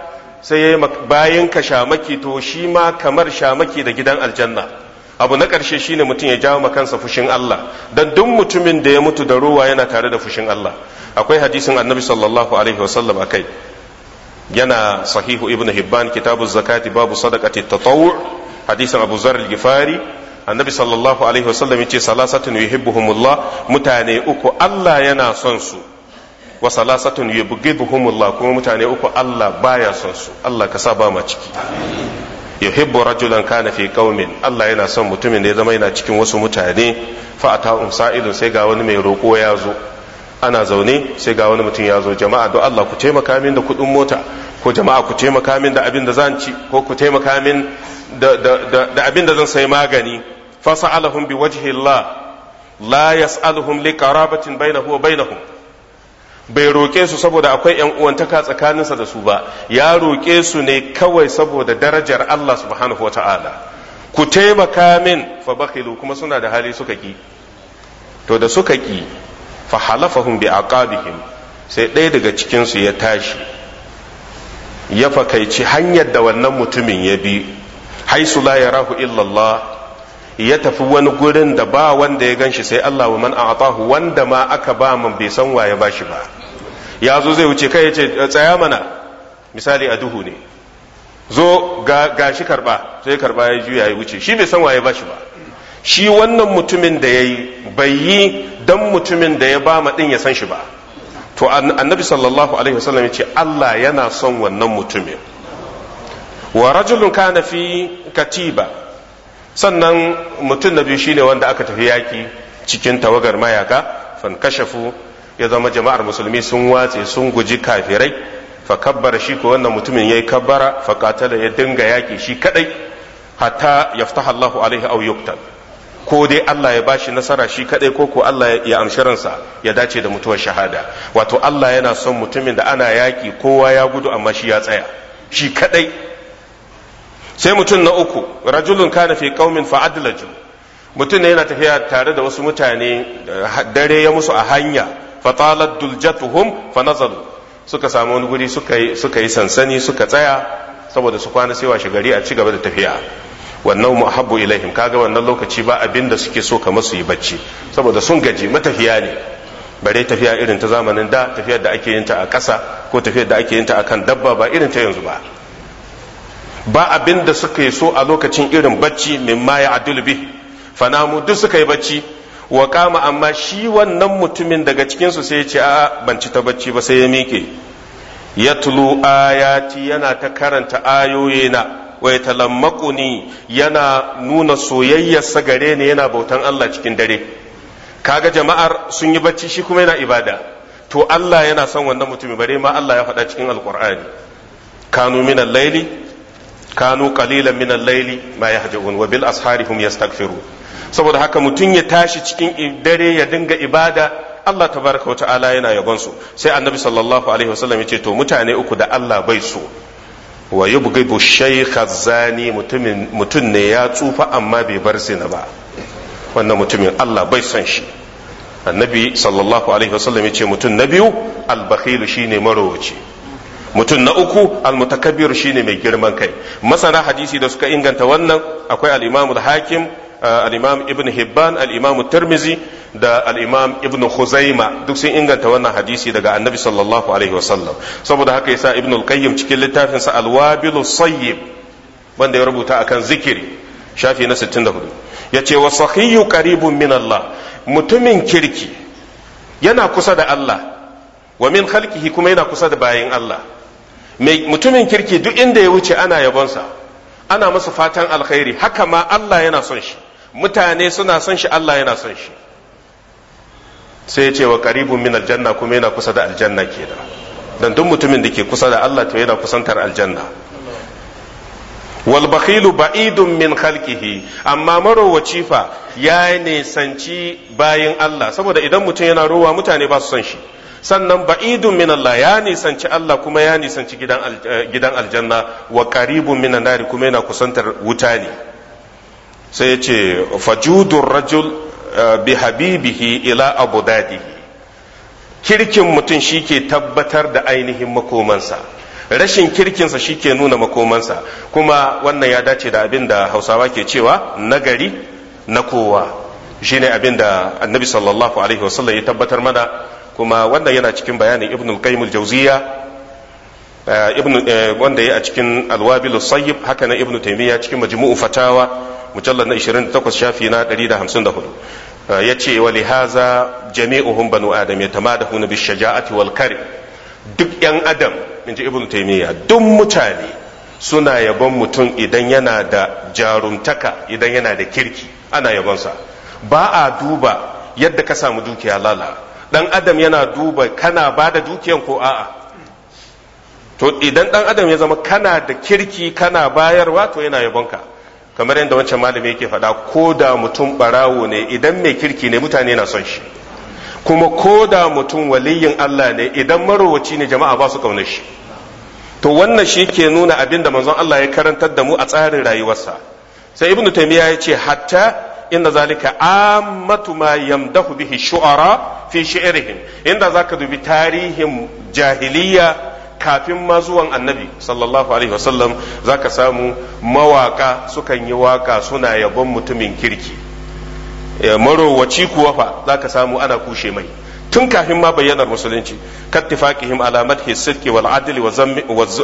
sai ya yi bayan ka shamaki to shi ma kamar shamaki da gidan aljanna abu na ƙarshe shine mutum ya jawo kansa fushin Allah dan duk mutumin da ya mutu da ruwa yana tare da fushin Allah akwai hadisin annabi sallallahu alaihi wasallam akai yana sahihu ibnu hibban kitabu zakati babu sadaqati tatawwu hadisin abu zar al-gifari annabi sallallahu alaihi wasallam yace salasatun yuhibbuhumullah mutane uku Allah yana son su wa salasatun yubghiduhumullah kuma mutane uku Allah baya son su Allah ka sa ba ma ciki yuhibbu rajulan kana fi qaumin Allah yana son mutumin da ya zama yana cikin wasu mutane fa atahum sa'ilun sai ga wani mai roko ya zo ana zaune sai ga wani mutum ya zo jama'a don Allah ku taimaka min da kuɗin mota ko jama'a ku taimaka min da abin da zan ci ko ku taimaka min da abin da zan sai magani fasa'alahum bi wajhi Allah la yas'aluhum li qarabatin bainahu wa bainahum bai roƙe su saboda akwai ‘yan uwantaka tsakaninsa da su ba ya roƙe su ne kawai saboda darajar Allah subhanahu wa ta'ala ku taimaka min fa bakhilu kuma suna da hali suka ki to da suka ki fa halafahum bi aqabihim sai ɗaya daga cikinsu ya tashi ya fakaici hanyar da wannan mutumin ya bi haisu la yarahu illallah ya tafi wani gurin da ba wanda ya ganshi sai Allah wa man a'tahu wanda ma aka ba man bai san waye ba shi ba ya zo zai wuce kai ya ce tsaya mana misali a duhu ne zo ga shi karba sai karba ya juya ya wuce shi bai san waye ba shi ba shi wannan mutumin da ya yi bai yi dan mutumin da ya ba ma din ya san shi ba to annabi sallallahu alaihi wasallam ya ce Allah yana son wannan mutumin wa rajulun kana fi katiba sannan mutum na biyu shine wanda aka tafi yaki cikin tawagar mayaka fan kashafu ya zama jama'ar musulmi sun watse sun guji kafirai fa kabbara shi ko wannan mutumin yayi kabbara fa qatala ya dinga yaki shi kadai hatta yaftaha Allahu alaihi aw yuqtal ko dai Allah ya bashi nasara shi kadai ko ko Allah ya amshi ransa ya dace da mutuwar shahada wato Allah yana son mutumin da ana yaki kowa ya gudu amma shi ya tsaya shi kadai sai mutum na uku rajulun kana fi qaumin fa adlaju mutum ne yana tafiya tare da wasu mutane dare ya musu a hanya fa talat duljatuhum fa nazalu suka samu wani guri suka yi suka yi sansani suka tsaya saboda su kwana sai washe gari a ci gaba da tafiya wannan muhabbu ilaihim kaga wannan lokaci ba abin da suke so kamar su yi bacci saboda sun gaji matafiya ne bare tafiya irin ta zamanin da tafiyar da ake yin ta a ƙasa ko tafiyar da ake yin ta akan dabba ba irin ta yanzu ba ba abin da suka yi so a lokacin irin bacci min ma ya adul bi fanamu duk suka yi bacci wa kama amma shi wannan mutumin daga cikinsu sai ya ce a ban ci ta bacci ba sai ya miƙe ya tulu ayati yana ta karanta ayoyina wa ya talammakuni yana nuna soyayyarsa gare ni yana bautan Allah cikin dare kaga jama'ar sun yi bacci shi kuma yana ibada to Allah yana son wannan mutumin bare ma Allah ya faɗa cikin alqur'ani kanu min al-laili kanu qalilan min al-laili ma yahja'un wa bil ashari hum yastaghfirun saboda haka mutum ya tashi cikin dare ya dinga ibada Allah tabaraka wa ta'ala yana yabon su sai annabi sallallahu alaihi wasallam ya ce to mutane uku da Allah bai so wa yubghidu shaykha zani mutumin mutum ne ya tsufa amma bai bar zina ba wannan mutumin Allah bai son shi annabi sallallahu alaihi wasallam ya ce mutum na biyu al-bakhil shine marowaci mutum na uku almutakabbir shine mai girman kai masana hadisi da suka inganta wannan akwai al-imam al-hakim al-imam ibn hibban al-imam tirmizi da al-imam ibn khuzaima duk sun inganta wannan hadisi daga annabi sallallahu alaihi wasallam saboda haka yasa ibn al-qayyim cikin littafin sa al-wabil sayyib wanda ya rubuta akan zikiri shafi na 64 yace wa sahiyyu qaribun min Allah mutumin kirki yana kusa da Allah wa min khalqihi kuma yana kusa da bayin Allah mutumin kirki duk inda ya wuce ana yabonsa ana masa fatan alkhairi haka ma Allah yana son shi mutane suna son shi Allah yana son shi sai ya ce wa qaribun min aljanna kuma yana kusa da aljanna kenan dan duk mutumin da ke kusa da Allah to yana kusantar aljanna wal bakhilu ba'idun min khalqihi amma marowaci fa ya nisanci bayin Allah saboda idan mutum yana rowa mutane ba su son shi sannan ba'idun min Allah ya nisanci Allah kuma ya nisanci gidan gidan aljanna wa qaribun min nari kuma yana kusantar wuta ne sai ya ce fajudur rajul bi habibihi ila abudadihi kirkin mutum shi ke tabbatar da ainihin makomansa rashin kirkinsa shi ke nuna makomansa kuma wannan ya dace da abin da hausawa ke cewa nagari na kowa shine abin da annabi sallallahu alaihi wasallam ya tabbatar mana kuma wannan yana cikin bayanin ibn al-qayyim al-jawziya ibn wanda ya a cikin al-wabil sayyib haka na ibn taymiya cikin majmu'u fatawa mujallad na 28 shafi na 154 yace wa lihaza jami'uhum banu adam yatamadahuna bi shaja'ati wal karim duk yan adam inji ibn taymiya duk mutane suna yabon mutum idan yana da jarumtaka idan yana da kirki ana yabonsa ba a duba yadda ka samu dukiya lala dan adam yana duba kana ba da dukiyan ko a'a to idan dan adam ya zama kana da kirki kana bayarwa to yana yabonka kamar yadda wancan malami yake faɗa ko da mutum barawo ne idan mai kirki ne mutane na son shi kuma ko da mutum waliyin Allah ne idan marowaci ne jama'a ba su kaunar shi to wannan shi ke nuna abin da manzon Allah ya karantar da mu a tsarin rayuwarsa sai ibnu taymiya ya ce hatta inna zalika ammatu ma yamdahu bihi shu'ara fi shi'rihim inda zaka dubi tarihin jahiliya kafin ma zuwan annabi sallallahu alaihi wasallam zaka samu mawaka sukan yi waka suna yabon mutumin kirki marowaci kuwa fa zaka samu ana kushe mai tun kafin ma bayyanar musulunci kattifaqihim ala madhi sidqi wal adli wa zammi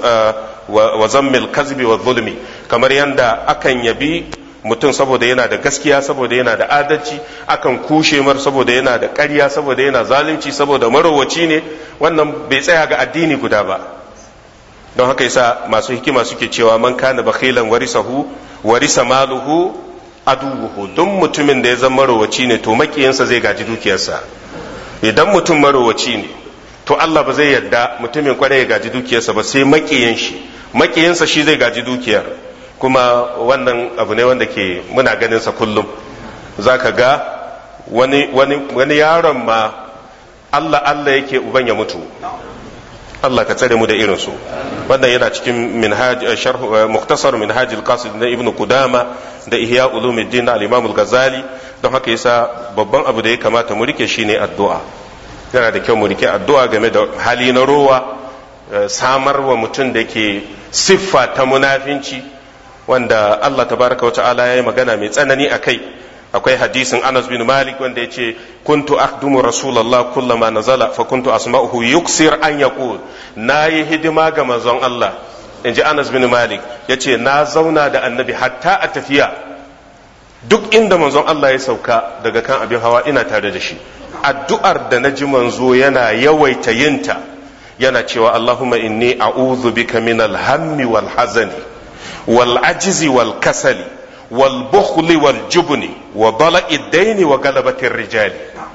wa zammi al kazbi wa zulmi kamar yanda akan yabi mutum saboda yana da gaskiya saboda yana da adalci akan kushe mar saboda yana da ƙarya saboda yana zalunci saboda marowaci ne wannan bai tsaya ga addini guda ba don haka yasa masu hikima suke cewa man kana bakhilan warisahu warisa maluhu adubuhu duk mutumin da ya zama marowaci ne to makiyansa zai gaji dukiyarsa idan mutum marowaci ne to Allah ba zai yarda mutumin kwarai ya gaji dukiyarsa ba sai makiyin shi makiyinsa shi zai gaji dukiyar kuma wannan abu ne wanda ke muna ganin sa kullum za ka ga wani, wani, wani yaron ma Allah Allah yake uban ya mutu Allah ka tsare mu da irin su wannan yana cikin minhaj sharh muktasar minhaj al-qasid na ibnu qudama da ihya ulumuddin na al-imam al-ghazali don haka yasa babban abu da ya kamata mu rike shine addu'a yana da kyau mu rike addu'a game da hali na rowa samar wa mutum da ke siffa ta munafinci wanda Allah tabaraka wa ta'ala ya yi magana mai tsanani a kai akwai hadisin Anas bin Malik wanda ya ce kuntu akhdumu Rasulallah kullama nazala fa kuntu asma'uhu yuksir an yaqul nayi hidima ga manzon Allah inji Anas bin Malik yace na zauna da annabi hatta a tafiya duk inda manzon Allah ya sauka daga kan abin hawa ina tare da shi addu'ar da naji manzo yana yawaita yinta yana cewa Allahumma inni a'udhu bika min al-hammi wal hazani والعجز والكسل والبخل والجبن وضلع الدين وغلبة الرجال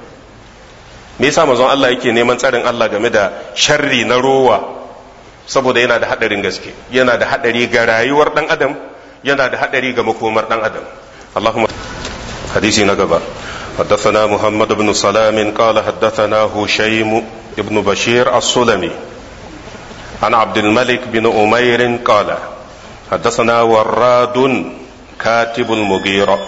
me yasa manzon Allah yake neman tsarin Allah game da sharri na rowa saboda yana da hadarin gaske yana da hadari ga rayuwar dan adam yana da hadari ga makomar dan adam Allahumma hadisi na gaba حدثنا محمد بن سلام قال حدثنا هشيم بن بشير السلمي عن عبد الملك بن أمير قال حدثنا وراد كاتب المغيرة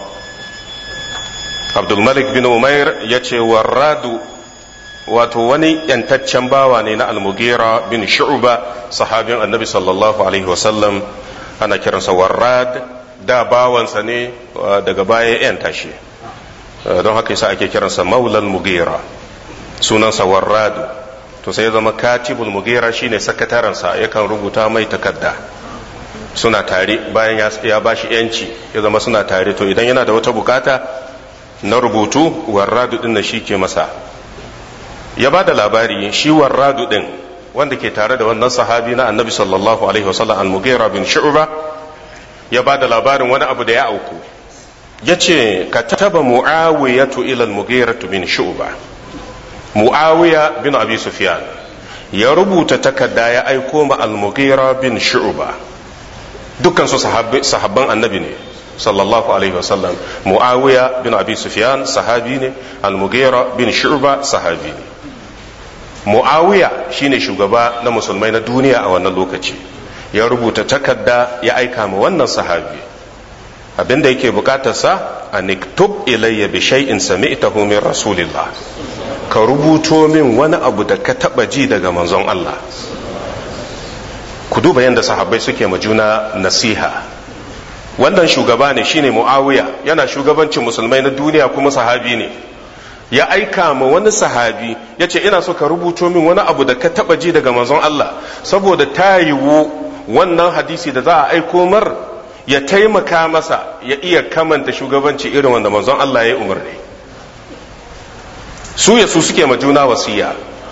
عبد الملك بن أمير يتي وراد wato wani yantaccen bawa ne na almugira bin shu'ba sahabin annabi sallallahu alaihi wasallam ana kiransa warrad da bawansa ne daga baya yanta shi don haka yasa ake kiransa maulal mugira sunansa warradu to sai ya zama katibul mugira shine sakatarensa yakan rubuta mai takarda suna tare bayan ya ba shi yanci ya zama suna tare to idan yana da wata bukata na rubutu warradu din na shi ke masa ya ba da labari shi warradu din wanda ke tare da wannan sahabi na annabi sallallahu alaihi wasallam al-mughira bin shu'ba ya ba da labarin wani abu da ya auku ya ce ka taba mu'awiyatu ila al-mughira bin shu'ba mu'awiya bin abi sufyan ya rubuta takarda ya aiko ma al-mughira bin shu'ba dukkan su sahabban annabi ne sallallahu alaihi wasallam muawiya bin abi sufyan sahabi ne al-mughira bin shu'ba sahabi ne muawiya shine shugaba na musulmai na duniya a wannan lokaci ya rubuta takarda ya aika ma wannan sahabi abinda yake bukatarsa a niktub ilayya bi shay'in sami'tahu min rasulillah ka rubuto min wani abu da ka taba ji daga manzon Allah ku duba yadda sahabbai suke ma juna nasiha wannan shugaba ne shine muawiya yana shugabancin musulmai na duniya kuma sahabi ne ya aika ma wani sahabi ya ce ina so ka rubuto min wani abu da ka taba ji daga manzon Allah saboda ta yiwu wannan hadisi da za a aiko mar ya taimaka masa ya iya kamanta shugabanci irin wanda manzon Allah ya yi umarni su ya su suke ma juna wasiya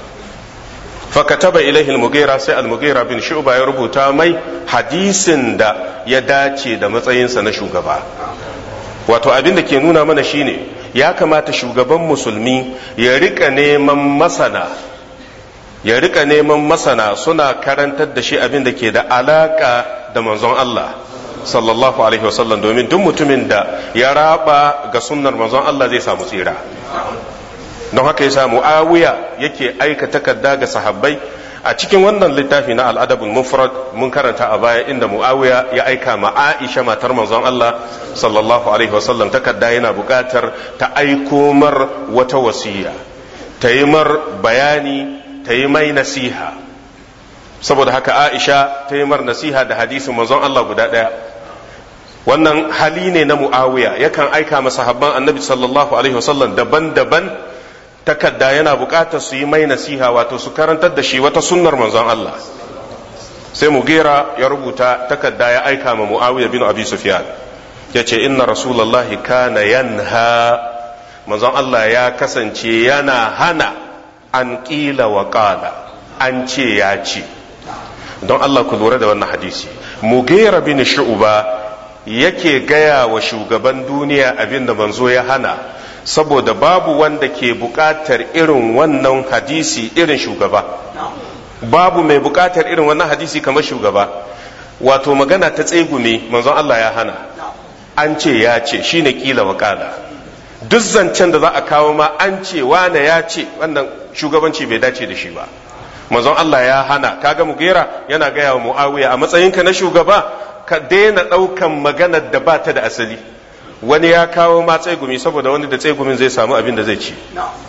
fakataba ilaihi al-mughira sai al-mughira bin shu'ba ya rubuta mai hadisin da ya dace da matsayinsa na shugaba wato abin da ke nuna mana shine ya kamata shugaban musulmi ya rika neman masana ya rika neman masana suna karantar da shi abin da ke da alaka da manzon Allah sallallahu alaihi wasallam domin duk mutumin da ya raba ga sunnar manzon Allah zai samu tsira don haka yasa muawiya yake aika takarda ga sahabbai a cikin wannan littafi na al'adabul mufrad mun karanta a baya inda muawiya ya aika ma aisha matar manzon Allah sallallahu alaihi wasallam takarda yana buƙatar ta aiko mar wata wasiya ta yi mar bayani ta yi mai nasiha saboda haka aisha ta yi mar nasiha da hadisin manzon Allah guda ɗaya wannan hali ne na muawiya yakan aika masa habban annabi sallallahu alaihi wasallam daban-daban takarda yana bukatar su yi mai nasiha wato su karantar da shi wata sunnar manzon Allah sai mugera ya rubuta takarda ya aika ma muawiya bin abi sufyan ya ce inna rasulallahi kana yanha manzon Allah ya kasance yana hana an ƙila wa ƙala an ce ya ce don Allah ku lura da wannan hadisi mugera bin shu'ba yake gaya wa shugaban duniya abin da manzo ya hana saboda babu wanda ke buƙatar irin wannan hadisi irin shugaba babu mai buƙatar irin wannan hadisi kamar shugaba wato magana ta tsegume manzon Allah ya hana an ce ya ce shine kila wakala duk zancen da za a kawo ma an ce wane ya ce wannan shugabanci bai dace da shi ba manzon Allah ya hana kaga mugera yana gaya wa muawiya a matsayinka na shugaba ka daina ɗaukan maganar da ba ta da asali wani ya kawo ma tsegumi saboda wani da tsegumin zai samu abin da zai ci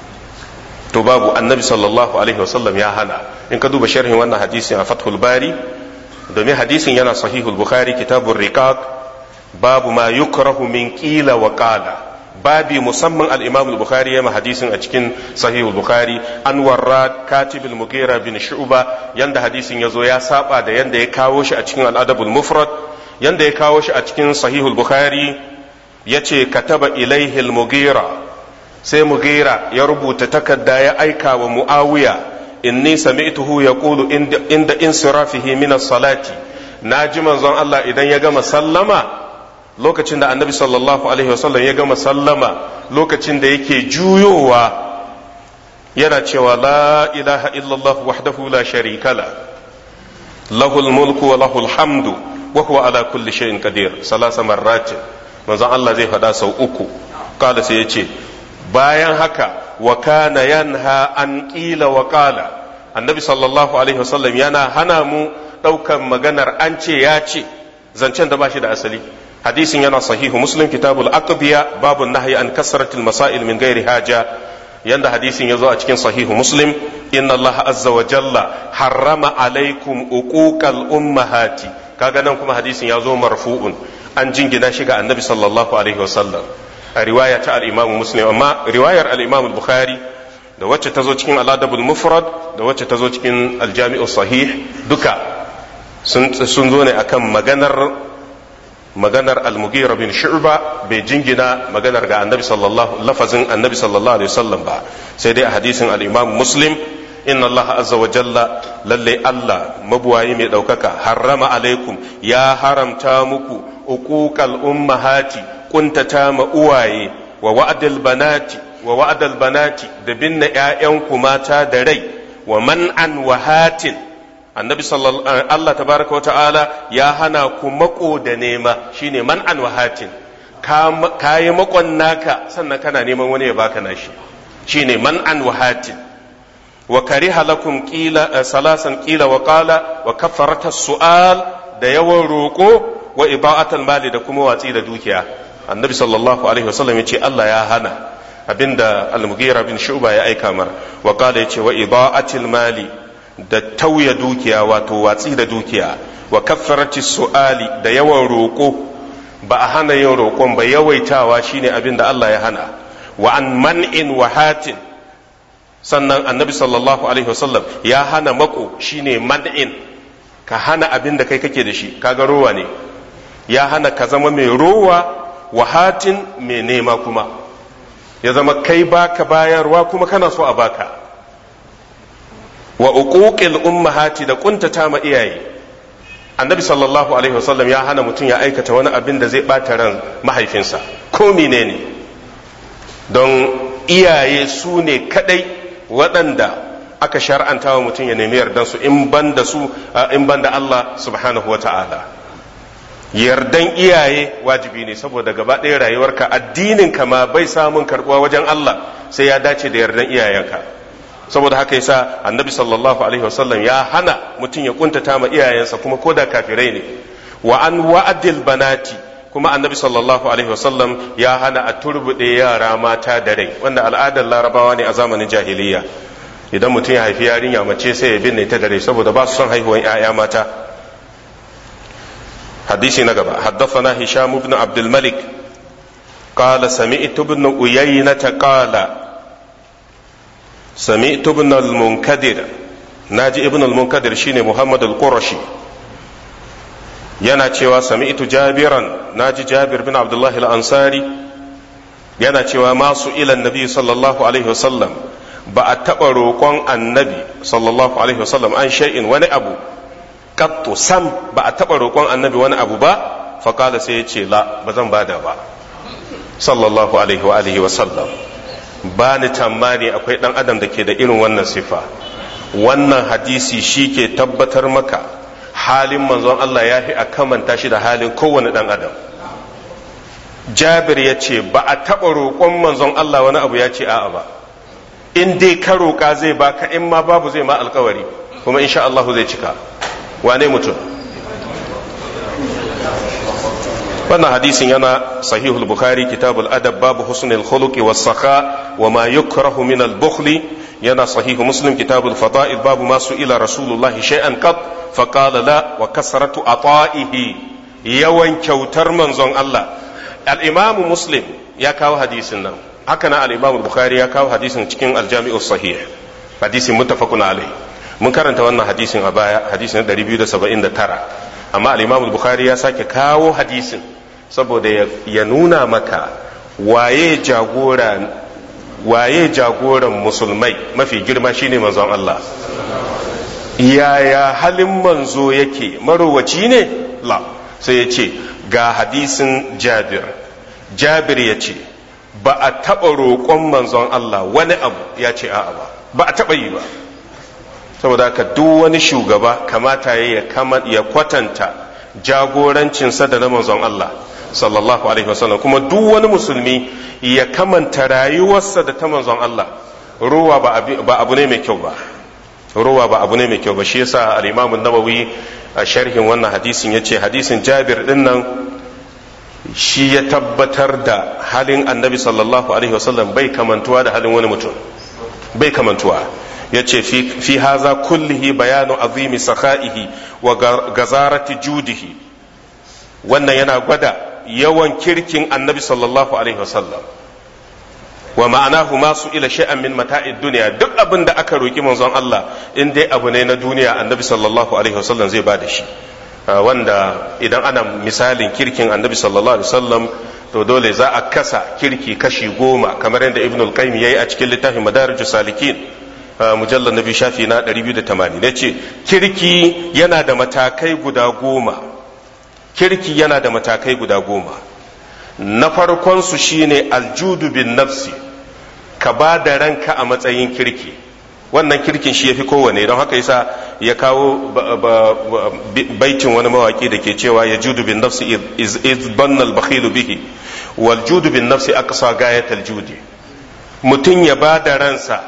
to babu annabi sallallahu alaihi wasallam ya hana in ka duba sharhin wannan hadisin a fathul bari domin hadisin yana sahihul bukhari kitabun riqaq babu ma yukrahu min qila wa qala babi musamman al-imam al-bukhari ya hadisin a cikin sahihul bukhari an warrad katib al-mughira bin shu'ba yanda hadisin yazo ya saba da yanda ya kawo shi a cikin al-adabul mufrad yanda ya kawo shi a cikin sahihul bukhari yace kataba ilaihi al-mughira sai mughira ya rubuta takarda ya aika wa muawiya inni sami'tuhu yaqulu inda insirafihi min as-salati naji manzon Allah idan ya gama sallama lokacin da annabi sallallahu alaihi wasallam ya gama sallama lokacin da yake juyowa yana cewa la ilaha illallah wahdahu la sharika la lahul mulku wa lahul hamdu wa huwa ala kulli shay'in qadir salasa marratin manzon Allah zai faɗa sau uku kala sai yace bayan haka wa kana yanha an qila wa qala annabi sallallahu alaihi wasallam yana hana mu ɗaukan maganar an ce ya ce zancen da ba shi da asali hadisin yana sahihu muslim kitabul aqbiya babu nahyi an kasratil masail min ghairi haja yanda hadisin yazo a cikin sahihu muslim inna allaha azza wa jalla harrama alaikum uquqal ummahati kaga nan kuma hadisin yazo marfu'un an jingina shi ga annabi sallallahu alaihi wasallam a riwaya ta al-imam muslim amma riwayar al-imam al-bukhari da wacce ta zo cikin al-adabul mufrad da wacce ta zo cikin al-jami'u sahih duka sun zo ne akan maganar maganar al-mughira bin shu'ba bai jingina maganar ga annabi sallallahu lafazin annabi sallallahu alaihi wasallam ba sai dai a hadisin al-imam muslim inna allaha azza wa jalla lalle allah mabuwayi mai daukaka harrama alaikum ya haramta muku uquqal ummahati kuntata ma uwaye wa wa'dal banati wa wa'dal banati da binna ƴaƴanku mata da rai wa man'an wa hatin annabi sallallahu Allah tabaraka wa ta'ala ya hana ku mako da nema shine man an wahatin ka yi makon naka sannan kana neman wani ya baka nashi shine man an wahatin wa kariha lakum qila salasan qila wa qala wa kafarata su'al da yawan roko wa iba'atul mali da kuma watsi da dukiya annabi sallallahu alaihi wasallam yace Allah ya hana abinda al-mughira bin shu'ba ya aika mar wa qala yace wa iba'atul mali da tauya dukiya wato watsi da dukiya wa kaffarati su'ali da yawan roƙo ba a hana yin roƙon ba yawaitawa shine abin da Allah ya hana wa an man'in wa hatin sannan annabi sallallahu alaihi wasallam ya hana mako shine man'in ka hana abin da kai kake da shi kaga rowa ne ya hana ka zama mai rowa wa hatin mai nema kuma ya zama kai baka bayarwa kuma kana so a baka wa uquqil ummahati da kuntata ma iyaye annabi sallallahu alaihi wasallam ya hana mutum ya aikata wani abin da zai bata ran mahaifinsa ko menene don iyaye su ne kadai waɗanda aka shar'anta wa mutum ya nemi yardan su in ban da su in ban da Allah subhanahu wa ta'ala yardan iyaye wajibi ne saboda gaba ɗaya rayuwarka addinin ka ma bai samun karɓuwa wajen Allah sai ya dace da yardan iyayenka saboda haka yasa annabi sallallahu alaihi wasallam ya hana mutum ya kuntata ma iyayensa kuma koda kafirai ne wa an wa'adil banati kuma annabi sallallahu alaihi wasallam ya hana a turbuɗe yara mata da rai wanda al'adar larabawa ne a zamanin jahiliya idan mutum ya haifi yarinya mace sai ya binne ta da rai saboda ba su son haihuwan 'ya'ya mata hadisi na gaba haddathana hisham ibn abdul malik قال سمعت ابن أيينة قال سمعت ابن المنكدر ناجي ابن المنكدر شيني محمد القرشي yana cewa sami'tu jabiran naji jabir bin abdullah al-ansari yana cewa masu ilan nabi sallallahu alaihi wasallam ba a taɓa roƙon annabi sallallahu alaihi wasallam an shay'in wani abu kattu sam ba a taɓa roƙon annabi wani abu ba faƙala sai ya ce la ba zan bada ba sallallahu alaihi wa alihi wasallam ba ni tambani akwai ɗan adam da ke da irin wannan sifa wannan hadisi shi ke tabbatar maka halin manzon Allah ya fi a kamanta shi da halin kowane ɗan adam jabir ya ce ba a taɓa roƙon manzon Allah wani abu ya ce a'a ba in dai ka roƙa zai baka in ma babu zai ma alkawari kuma insha Allah zai cika wane mutum wannan hadisin yana sahihul bukhari kitabul adab babu husnul khuluqi was sakha wa ma yukrahu min al bukhli yana sahihu muslim kitabul fada'il babu ma ila rasulullah shay'an qad fa qala la wa kasratu ata'ihi yawan kyautar manzon Allah al imamu muslim ya kawo hadisin nan haka na al imamu bukhari ya kawo hadisin cikin al jami'us sahih hadisin muttafaqun alai mun karanta wannan hadisin a baya hadisin 279 amma al imamu bukhari ya sake kawo hadisin saboda ya nuna maka waye jagora waye jagoran musulmai mafi girma shine manzon Allah yaya halin manzo yake marowaci ne la sai ya ce ga hadisin jabir jabir ya ce ba a taɓa roƙon manzon Allah wani abu ya ce a'a ba ba a taɓa yi ba saboda haka duk wani shugaba kamata ya kwatanta jagorancinsa da na manzon Allah sallallahu alaihi wasallam kuma duk wani musulmi ya kamanta rayuwarsa da ta manzon Allah ruwa ba abu ne mai kyau ba ruwa ba abu ne mai kyau ba shi yasa al-Imam an-Nawawi a sharhin wannan hadisin yace hadisin Jabir din nan shi ya tabbatar da halin Annabi sallallahu alaihi wasallam bai kamantuwa da halin wani mutum bai kamantuwa yace fi fi haza kullihi bayanu azimi sakha'ihi wa gazarati judihi wannan yana gwada yawan kirkin annabi sallallahu alaihi wasallam wa ma'anahu ma su ila shay'an min mata'id duniya duk abin da aka roki manzon Allah in dai abu ne na duniya annabi sallallahu alaihi wasallam zai bada shi wanda idan ana misalin kirkin annabi sallallahu alaihi wasallam to dole za a kasa kirki kashi goma kamar yadda ibn al-qayyim yayi a cikin littafin madarijus salikin mujallar nabi shafi na 280 yace kirki yana da matakai guda goma kirki yana da matakai guda goma na farkonsu shine aljudu bin nafsi ka ba da ranka a matsayin kirki wannan kirkin shi ya fi kowane don haka yasa ya kawo baitin wani mawaki da ke cewa ya judu bin nafsi iz bannal bakhilu bihi wal judu bin nafsi aqsa gayatal judi mutum ya ba da ransa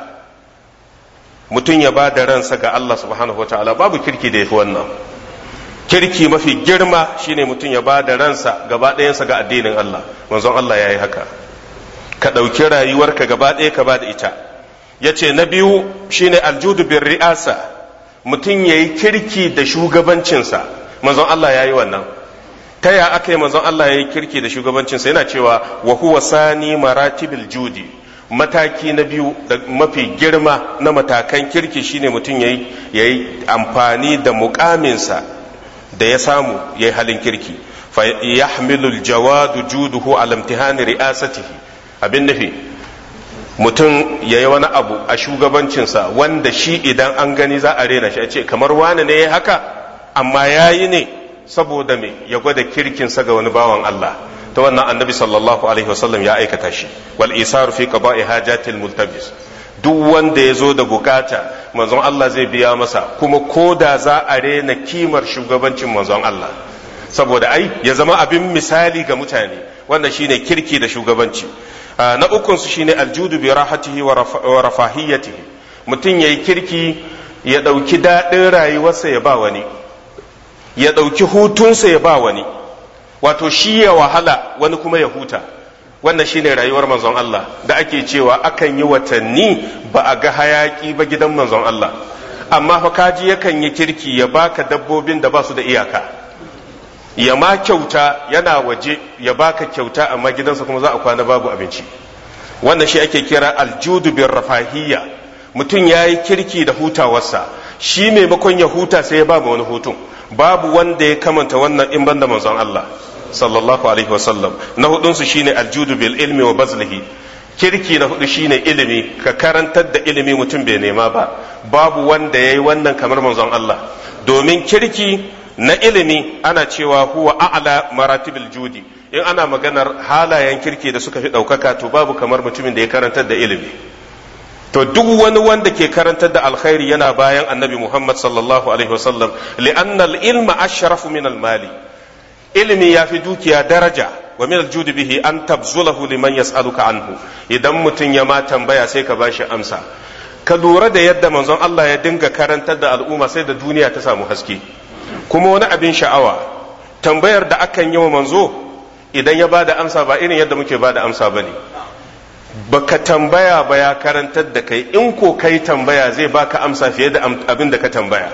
mutum ya ba da ransa ga Allah subhanahu wataala babu kirki da yafi wannan kirki mafi girma shine mutum ya ba da ransa gaba ɗayansa ga addinin Allah manzon Allah ya yi haka ka ɗauki rayuwarka gaba ɗaya ka ba da ita ya ce na biyu shine aljudu bin ri'asa mutum ya yi kirki da shugabancinsa manzon Allah ya yi wannan ta ya aka yi manzon Allah ya yi kirki da shugabancinsa yana cewa wa huwa sani maratibil judi mataki na biyu da mafi girma na matakan kirki shine mutum ya yi amfani da mukaminsa da ya samu ya yi halin kirki fa yahmilul jawadu juduhu ala imtihani ri'asatihi abin nufi mutum ya yi wani abu a shugabancinsa wanda shi idan an gani za a rena shi a ce kamar wane ne ya haka amma ya yi ne saboda me ya gwada kirkinsa ga wani bawan Allah ta wannan annabi sallallahu alaihi wasallam ya aikata shi wal isaru fi qada'i hajatil multabis duk wanda ya zo da bukata manzon Allah zai biya masa kuma ko da za a rena kimar shugabancin manzon Allah saboda ai ya zama abin misali ga mutane wanda shine kirki da shugabanci na ukun su shine aljudu bi rahatihi wa rafahiyatihi mutum yayi kirki ya dauki dadin rayuwarsa ya ba wani ya dauki hutunsa ya ba wani wato shi ya wahala wani kuma ya huta wannan shine rayuwar manzon Allah da ake cewa akan yi watanni ba a ga hayaki ba gidan manzon Allah amma fa kaji yakan yi kirki ya baka dabbobin da ba su da iyaka ya ma kyauta yana waje ya baka kyauta amma gidansa kuma za a kwana babu abinci wannan shi ake kira aljudu bin rafahiyya mutum ya yi kirki da hutawarsa shi maimakon ya huta sai ya ba wani hutun babu wanda ya kamanta wannan in banda manzon Allah sallallahu alaihi wasallam na hudunsu shine aljudu bil ilmi wa bazlihi kirki na hudu shine ilimi ka karantar da ilimi mutum bai nema ba babu wanda ya yi wannan kamar manzon Allah domin kirki na ilimi ana cewa huwa a'la maratibil judi in ana maganar halayen kirki da suka fi ɗaukaka to babu kamar mutumin da ya karantar da ilimi to duk wani wanda ke karantar da alkhairi yana bayan annabi muhammad sallallahu alaihi wasallam li'anna al-ilma ashrafu min al-mali ilimi ya fi dukiya daraja wa min al-judi bihi an tabzulahu liman yas'aluka anhu idan mutum ya ma tambaya sai ka bashi amsa ka lura da yadda manzon Allah ya dinga karantar da al'umma sai da duniya ta samu haske kuma wani abin sha'awa tambayar da akan yi wa manzo idan ya ba da amsa ba irin yadda muke ba da amsa ba ne baka tambaya ba ya karantar da kai in ko kai tambaya zai baka amsa fiye da abin da ka tambaya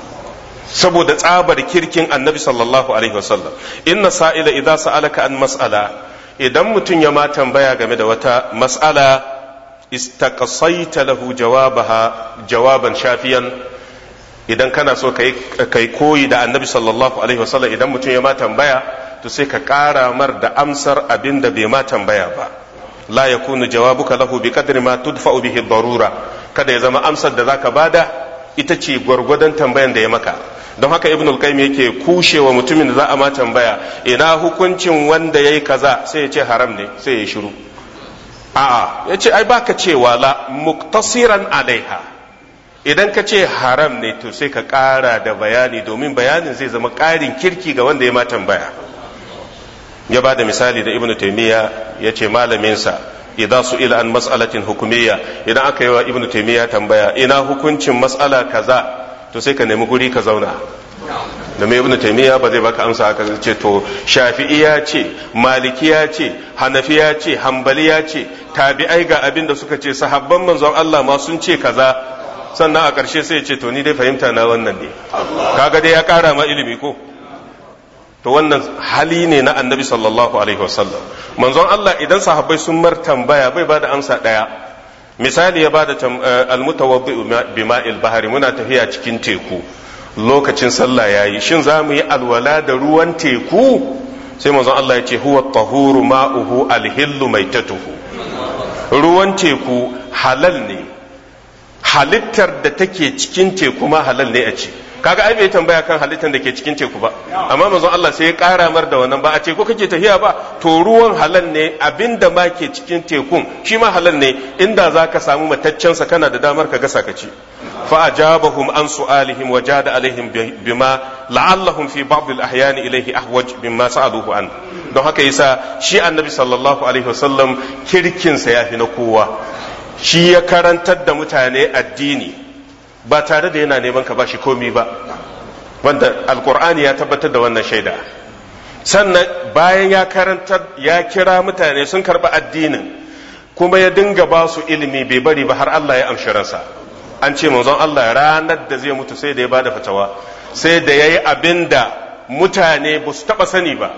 saboda tsabar kirkin annabi sallallahu alaihi wasallam inna sa'ila idan sa'alaka an mas'ala idan mutum ya ma tambaya game da wata mas'ala istaqsaita lahu jawabaha jawaban shafiyan idan kana so kai koyi da annabi sallallahu alaihi wasallam idan mutum ya ma tambaya to sai ka ƙara mar da amsar abin da bai ma tambaya ba la yakunu jawabuka lahu bi qadri ma tudfa'u bihi darura kada ya zama amsar da zaka bada ita ce gwargwadon tambayan da ya maka don haka ibnul qayyim yake kushewa mutumin da za a ma tambaya ina hukuncin wanda yayi kaza sai ya ce haram ne sai ya shiru a'a yace ai baka cewa la muktasiran alaiha idan ka ce haram ne to sai ka ƙara da bayani domin bayanin zai zama ƙarin kirki ga wanda ya ma tambaya ya ba da misali da ibnu taimiyya ya ce malaminsa idan su ila an mas'alatin hukumiyya idan aka yi wa ibnu taimiyya tambaya ina hukuncin mas'ala kaza to sai ka nemi guri ka zauna da mai ibnu taimiyya ba zai baka amsa aka ce to shafi'iya ce malikiya ce hanafiya ce hambaliya ce tabi'ai ga abin da suka ce sahabban manzon Allah ma sun ce kaza sannan a ƙarshe sai ya ce to ni dai fahimta na wannan ne kaga dai ya ƙara ma ilimi ko to wannan hali ne na annabi sallallahu alaihi wasallam manzon Allah idan sahabbai sun mar tambaya bai bada amsa ɗaya misali ya bada almutawaddi bima'il bahari muna tafiya cikin teku lokacin sallah yayi shin za mu yi alwala da ruwan teku sai manzon Allah ya ce huwa tahuru ma'uhu alhillu maitatuhu ruwan teku halal ne halittar da take cikin teku ma halal ne a ce kaga ai bai tambaya kan halittar da ke cikin teku ba amma manzon Allah sai ya kara mar da wannan ba a ce ko kake tafiya ba to ruwan halal ne abinda ma ke cikin tekun shi ma halal ne inda zaka samu mataccen sa kana da damar ka gasa ka ci fa ajabahum an su'alihim wa jada alaihim bima la'allahum fi ba'd al-ahyan ilayhi ahwaj bima sa'aluhu an don haka yasa shi annabi sallallahu alaihi wasallam kirkin sa yafi na kowa shi ya karantar da mutane addini ba tare da yana neman ka bashi komi ba wanda alkur'ani ya tabbatar da wannan shaida sannan bayan ya karantar ya kira mutane sun karɓi addinin kuma ya dinga ba su ilimi bai bari ba har Allah ya amshi ransa an ce manzon Allah ranar da zai mutu sai da ya bada fatawa sai da yayi abin da mutane ba su taba sani ba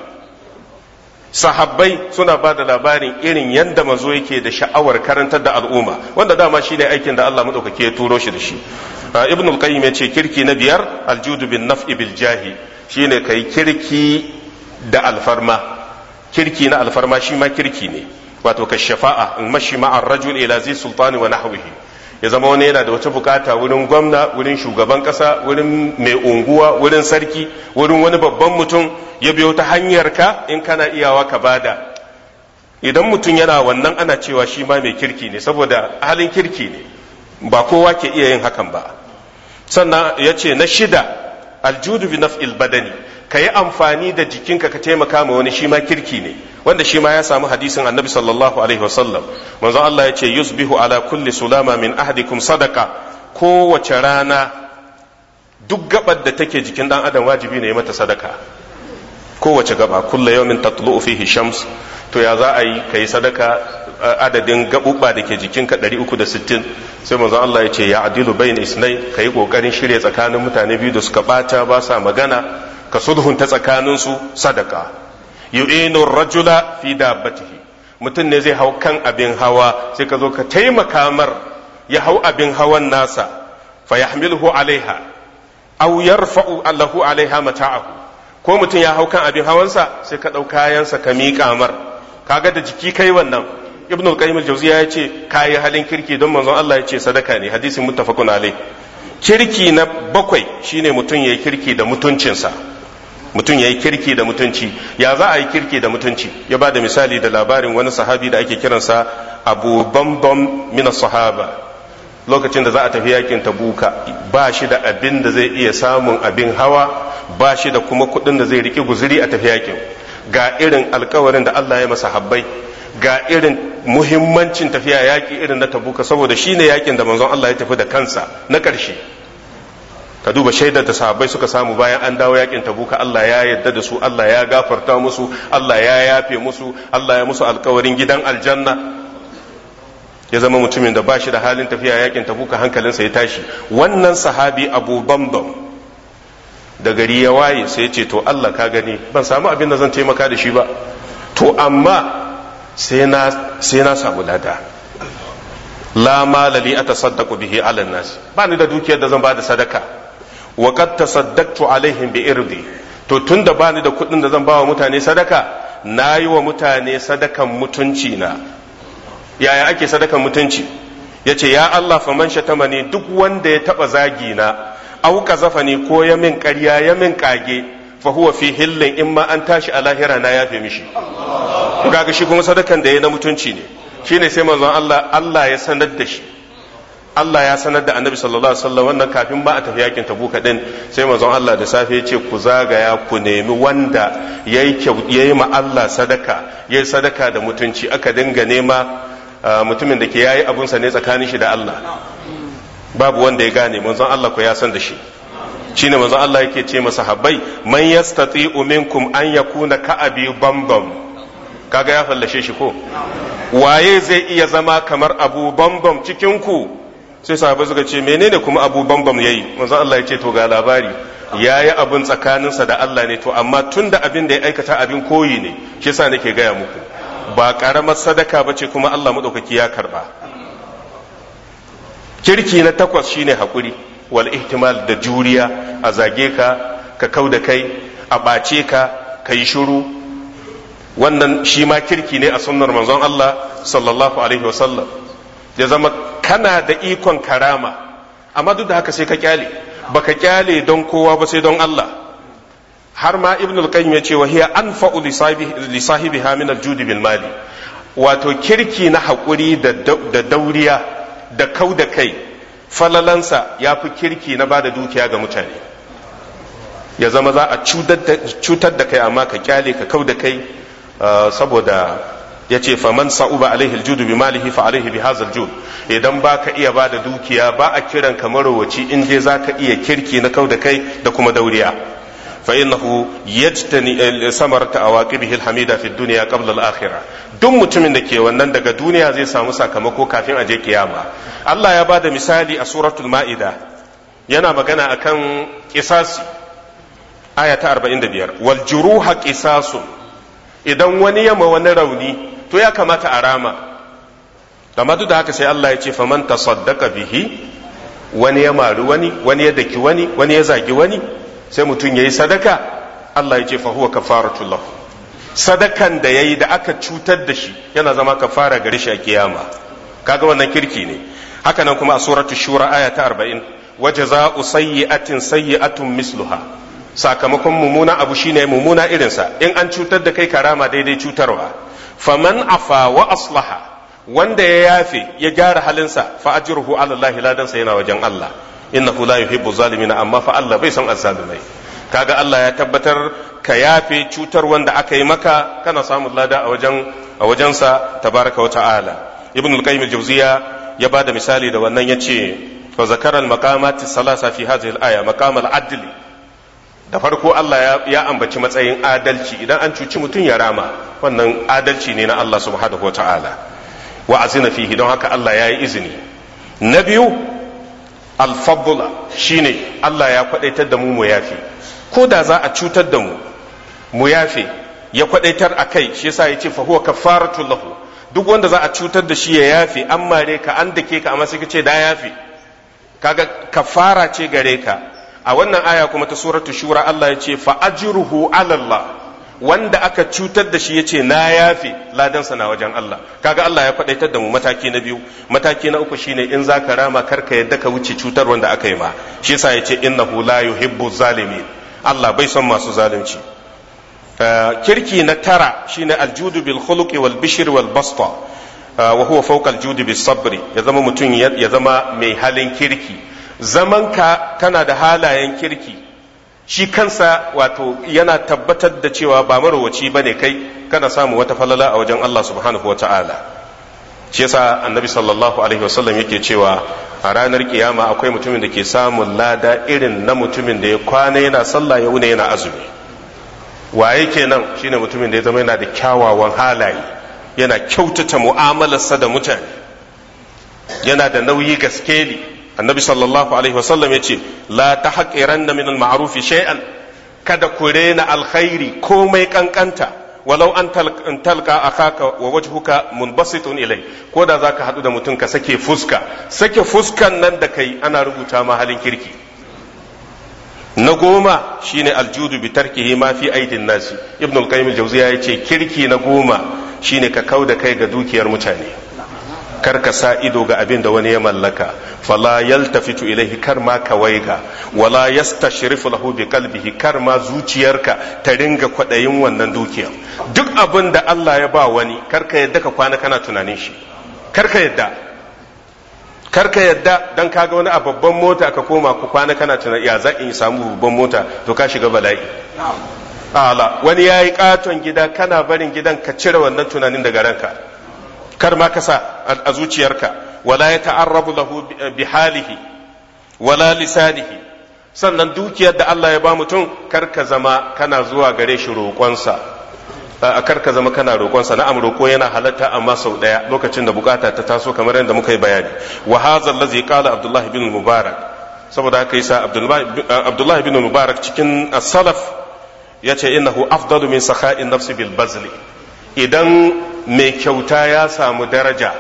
sahabbai suna ba da labarin irin yadda mazo yake da sha'awar karantar da al'umma wanda dama shi ne aikin da Allah maɗaukaki ya turo shi da shi ibn al-qayyim ya ce kirki na biyar aljudu bin naf'i bil jahi shine kai kirki da alfarma kirki na alfarma shi ma kirki ne wato ka shafa'a in mashi ma'ar rajul ila zai sultani wa nahwihi ya zama wani yana da wata bukata wurin gwamna wurin shugaban kasa wurin mai unguwa wurin sarki wurin wani babban mutum ya biyo ta hanyar ka in kana iyawa ka bada idan mutum yana wannan ana cewa shi ma mai kirki ne saboda halin kirki ne ba kowa ke iya yin hakan ba sannan ya ce na shida aljudu bi naf'il badani ka yi amfani da jikinka ka taimaka ma wani shi ma kirki ne wanda shi ma ya samu hadisin annabi sallallahu alaihi wasallam manzo Allah ya ce yusbihu ala kulli sulama min ahadikum sadaka kowace rana duk gabar da take jikin dan adam wajibi ne ya mata sadaka kowace gaba kulla yawmin tatlu'u fihi shams to ya za a yi kai sadaka adadin gabubba da ke jikinka 360 sai manzo Allah ya ce ya adilu bayin isnai kai kokarin shirye tsakanin mutane biyu da suka bata ba sa magana ka sulhunta tsakaninsu sadaka yu'inu rajula fi dabbatihi mutum ne zai hau kan abin hawa sai ka zo ka taimaka mar ya hau abin hawan nasa fa yahmiluhu alaiha aw yarfa'u allahu alaiha mata'ahu ko mutum ya hau kan abin hawansa sai ka ɗau kayansa ka miƙa mar kaga da jiki kai wannan ibn al-qayyim al-jawziya ya ce kayi halin kirki don manzon Allah ya ce sadaka ne hadisin muttafaqun alai kirki na bakwai shine mutum yayi kirki da mutuncinsa mutum ya yi kirki da mutunci ya za a yi kirki da mutunci ya ba da misali da labarin wani sahabi da ake kiransa abu bambam mina sahaba lokacin da za a tafi yakin tabuka ba shi da abin da zai iya samun abin hawa ba shi da kuma kuɗin da zai riƙe guzuri a tafi yakin ga irin alkawarin da Allah ya masa habbai ga irin muhimmancin tafiya yaki irin na tabuka saboda shi ne yakin da manzon Allah ya tafi da kansa na ƙarshe ka duba shaidar da sahabbai suka samu bayan an dawo yakin tabuka Allah ya yarda da su Allah ya gafarta musu Allah ya yafe musu Allah ya musu alkawarin gidan aljanna ya zama mutumin da ba shi da halin tafiya yakin tabuka hankalinsa ya tashi wannan sahabi abu bambam da gari ya waye sai ya ce to Allah ka gani ban samu abin da zan taimaka da shi ba to amma sai na samu lada la malali atasaddaqu bihi ala nas ba ni da dukiyar da zan ba da sadaka wa qad tasaddaqtu alaihim bi irdi to tunda ba ni da kuɗin da zan ba wa mutane sadaka na yi wa mutane sadakan mutunci na yaya ake sadakan mutunci ya ce ya Allah faman shatamani duk wanda ya taɓa zagi na au kazafani ko ya min ƙarya ya min ƙage fa huwa fi hillin in ma an tashi a lahira na yafe mishi kaga shi kuma sadakan da ya na mutunci ne shine sai manzon Allah Allah ya sanar da shi Allah ya sanar da annabi sallallahu alaihi wasallam wannan kafin ba a tafi yakin tabuka din sai manzon Allah da safe ya ce ku zagaya ku nemi wanda yayi yayi ma Allah sadaka yayi sadaka da mutunci aka dinga nema mutumin da ke yayi abunsa ne tsakanin shi da Allah babu wanda ya gane manzon Allah ko ya san da shi shine manzon Allah yake ce masa habbai man yastati'u minkum an yakuna ka'abi bambam kaga ya fallashe shi ko waye zai iya zama kamar abu bambam cikin ku sai sahabai suka ce menene kuma abu bambam yayi manzon Allah ya ce to ga labari yayi abin tsakaninsa da Allah ne to amma tunda abin da ya aikata abin koyi ne shi yasa nake gaya muku ba karamar sadaka bace kuma Allah madaukaki ya karba kirki na takwas shine hakuri wal ihtimal da juriya a zage ka ka kau da kai a ɓace ka ka yi shuru wannan shi ma kirki ne a sunnar manzon Allah sallallahu alaihi wasallam ya zama kana da ikon karama amma duk da haka sai ka kyale baka kyale don kowa ba sai don Allah har ma ibn al-qayyim ya ce wa hiya anfa'u li sahibiha min al-jud bil mali wato kirki na hakuri da dauriya da kau da kai falalansa ya fi kirki na bada dukiya ga mutane ya zama za a cutar da kai amma ka kyale ka kau da kai saboda ya ce faman sa'uba alaihi aljudu bi malihi fa alaihi bi hazal jud idan ba ka iya ba da dukiya ba a kiran ka marowaci in je za ka iya kirki na kau da kai da kuma dauriya fa innahu yajtani samarta awaqibihi alhamida fi dunya qabla al-akhirah duk mutumin da ke wannan daga duniya zai samu sakamako kafin a je kiyama Allah ya bada misali a suratul ma'ida yana magana akan kisasi aya ta 45 wal juruha qisasun idan wani yama wani rauni to ya kamata a rama amma duk da haka sai Allah ya ce faman tasaddaqa bihi wani ya mari wani wani ya daki wani wani ya zagi wani sai mutum yayi sadaka Allah ya ce fa huwa kafaratul lahu sadakan da yayi da aka cutar da shi yana zama kafara gare shi a kiyama kaga wannan kirki ne haka nan kuma a suratul shura aya ta 40 wajaza'u sayyi'atin sayyi'atun misluha sakamakon mumuna abu shine mumuna irinsa in an cutar da kai karama daidai cutarwa faman afa wa aslaha wanda ya yafe ya gyara halinsa fa ajruhu ala Allah ladansa yana wajen Allah innahu la yuhibbu zalimina amma fa Allah bai son azzalumai kaga Allah ya tabbatar ka yafe cutar wanda aka yi maka kana samun lada a wajen a wajensa tabaraka wa ta'ala ibn al-qayyim al-jawziya ya bada misali da wannan yace fa zakara al-maqamat salasa fi hadhihi al-aya maqam al-adl da farko Allah ya ambaci matsayin adalci idan an cuci mutum ya rama wannan adalci ne na Allah subhanahu wa ta'ala wa azina fihi don haka Allah ya yi izini na biyu alfabula shine Allah ya kwadaitar da mu mu yafe ko da za a cutar da mu mu yafe ya kwadaitar a kai shi yasa ya ce fa huwa kafaratul lahu duk wanda za a cutar da shi ya yafe an mare ka an dake ka amma sai ka ce da yafe kaga kafara ce gare ka a wannan aya kuma ta suratul shura Allah ya ce fa ajruhu ala Allah wanda aka cutar da shi ya ce na yafe ladansa na wajen Allah kaga Allah ya faɗaitar da mu mataki na biyu mataki na uku shine in za ka rama karka yadda ka wuce cutar wanda aka yi ma shi yasa ya ce innahu la yuhibbu zalimin Allah bai son masu zalunci kirki na tara shine aljudu bil khuluqi wal bishr wal basta wa huwa fawqa aljudi bis sabri ya zama mutum ya zama mai halin kirki zaman ka kana da halayen kirki shi kansa wato yana tabbatar da cewa ba marowaci ba ne kai kana samu wata falala a wajen Allah subhanahu wa ta'ala shi yasa annabi sallallahu alaihi wasallam yake cewa a ranar kiyama akwai mutumin da ke samun lada irin na mutumin da ya kwana yana sallah ya wuni yana azumi waye kenan shine mutumin da ya zama yana da kyawawan halaye yana kyautata mu'amalarsa da mutane yana da nauyi gaskeli annabi sallallahu alaihi wasallam ya ce la ta haƙiran na minal ma'arufi shay'an kada ku rena alkhairi komai kankanta walau an talka akaka wa wajhuka munbasitun ilai ko da zaka hadu da mutum ka sake fuska sake fuskan nan da kai ana rubuta ma halin kirki na goma shine aljudu bi tarkihi ma fi aidin nasi ibn al-qayyim al-jawziya yace kirki na goma shine ka kauda kai ga dukiyar mutane kar ka sa ido ga abin da wani ya mallaka fala yaltafitu ilaihi kar ma ka waiga wala yastashrifu lahu bi qalbihi kar ma zuciyarka ta ringa kwadayin wannan dukiya duk abin da Allah ya ba wani kar ka yadda ka kwana kana tunanin shi kar ka yadda kar ka yadda dan kaga wani a babban mota ka koma ku kwana kana tunanin ya za in samu babban mota to ka shiga bala'i ala wani yayi katon gida kana barin gidan ka cire wannan tunanin daga ranka kar ma kasa a zuciyarka wala ya ta'arrabu lahu bi halihi wala lisanihi sannan dukiyar da Allah ya ba mutum kar ka zama kana zuwa gare shi roƙonsa kar ka zama kana roƙonsa na'am roƙo yana halatta amma sau ɗaya lokacin da bukata ta taso kamar yadda muka yi bayani wa hadha allazi qala abdullah ibn mubarak saboda haka yasa abdullah ibn mubarak cikin as-salaf yace innahu afdalu min sakha'in nafsi bil bazli idan mai kyauta ya samu daraja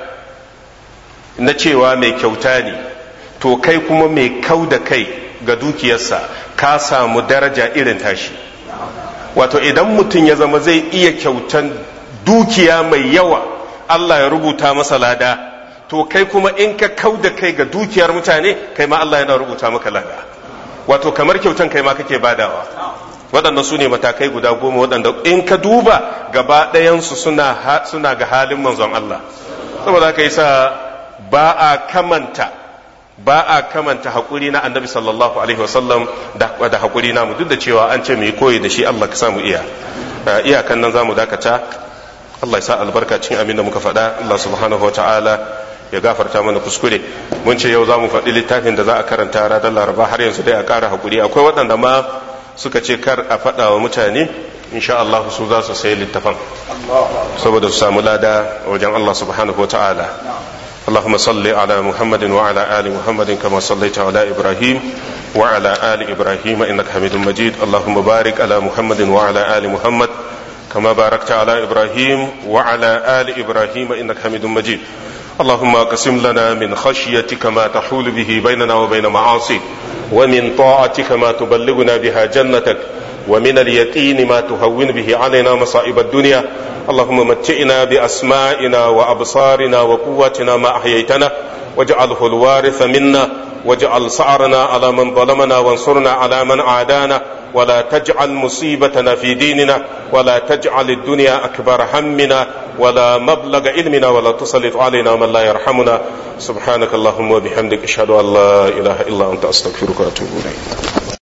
na cewa mai kyauta ne to kai kuma mai kau da kai ga dukiyarsa ka samu daraja irin tashi wato idan mutum ya zama zai iya kyautan dukiya mai yawa Allah ya rubuta masa lada to kai kuma in ka kau da kai ga dukiyar mutane kai ma Allah yana rubuta maka lada wato kamar kyautan kai ma kake badawa waɗanda su ne matakai guda goma waɗanda in ka duba gaba ɗayansu suna, suna ga halin manzon Allah saboda haka yasa ba a kamanta ba a kamanta haƙuri na annabi sallallahu alaihi wasallam da haƙuri namu duk da cewa an ce mu yi koyi da shi Allah ka samu iya iyakan nan zamu dakata Allah ya sa albarka cikin abin da muka faɗa Allah subhanahu wa ta'ala ya gafarta mana kuskure mun ce yau za mu faɗi littafin da za a karanta ranar laraba har yanzu dai a ƙara haƙuri akwai waɗanda ma suka ce kar a faɗa wa mutane insha Allah su za su sayi littafan saboda su samu lada wajen Allah subhanahu wa ta'ala اللهم صل على محمد وعلى آل محمد كما صليت على إبراهيم وعلى آل إبراهيم إنك حميد مجيد اللهم بارك على محمد وعلى آل محمد كما باركت على إبراهيم وعلى آل إبراهيم إنك حميد مجيد اللهم اقسم لنا من خشيتك ما تحول به بيننا وبين معاصيك ومن طاعتك ما تبلغنا بها جنتك ومن اليقين ما تهون به علينا مصائب الدنيا اللهم متئنا بأسمائنا وأبصارنا وقواتنا ما أحييتنا واجعله الوارث منا واجعل سعرنا على من ظلمنا وانصرنا على من عادانا ولا تجعل مصيبتنا في ديننا ولا تجعل الدنيا أكبر همنا ولا مبلغ علمنا ولا تسلط علينا من لا يرحمنا سبحانك اللهم وبحمدك أشهد أن لا إله إلا أنت أستغفرك وأتوب إليك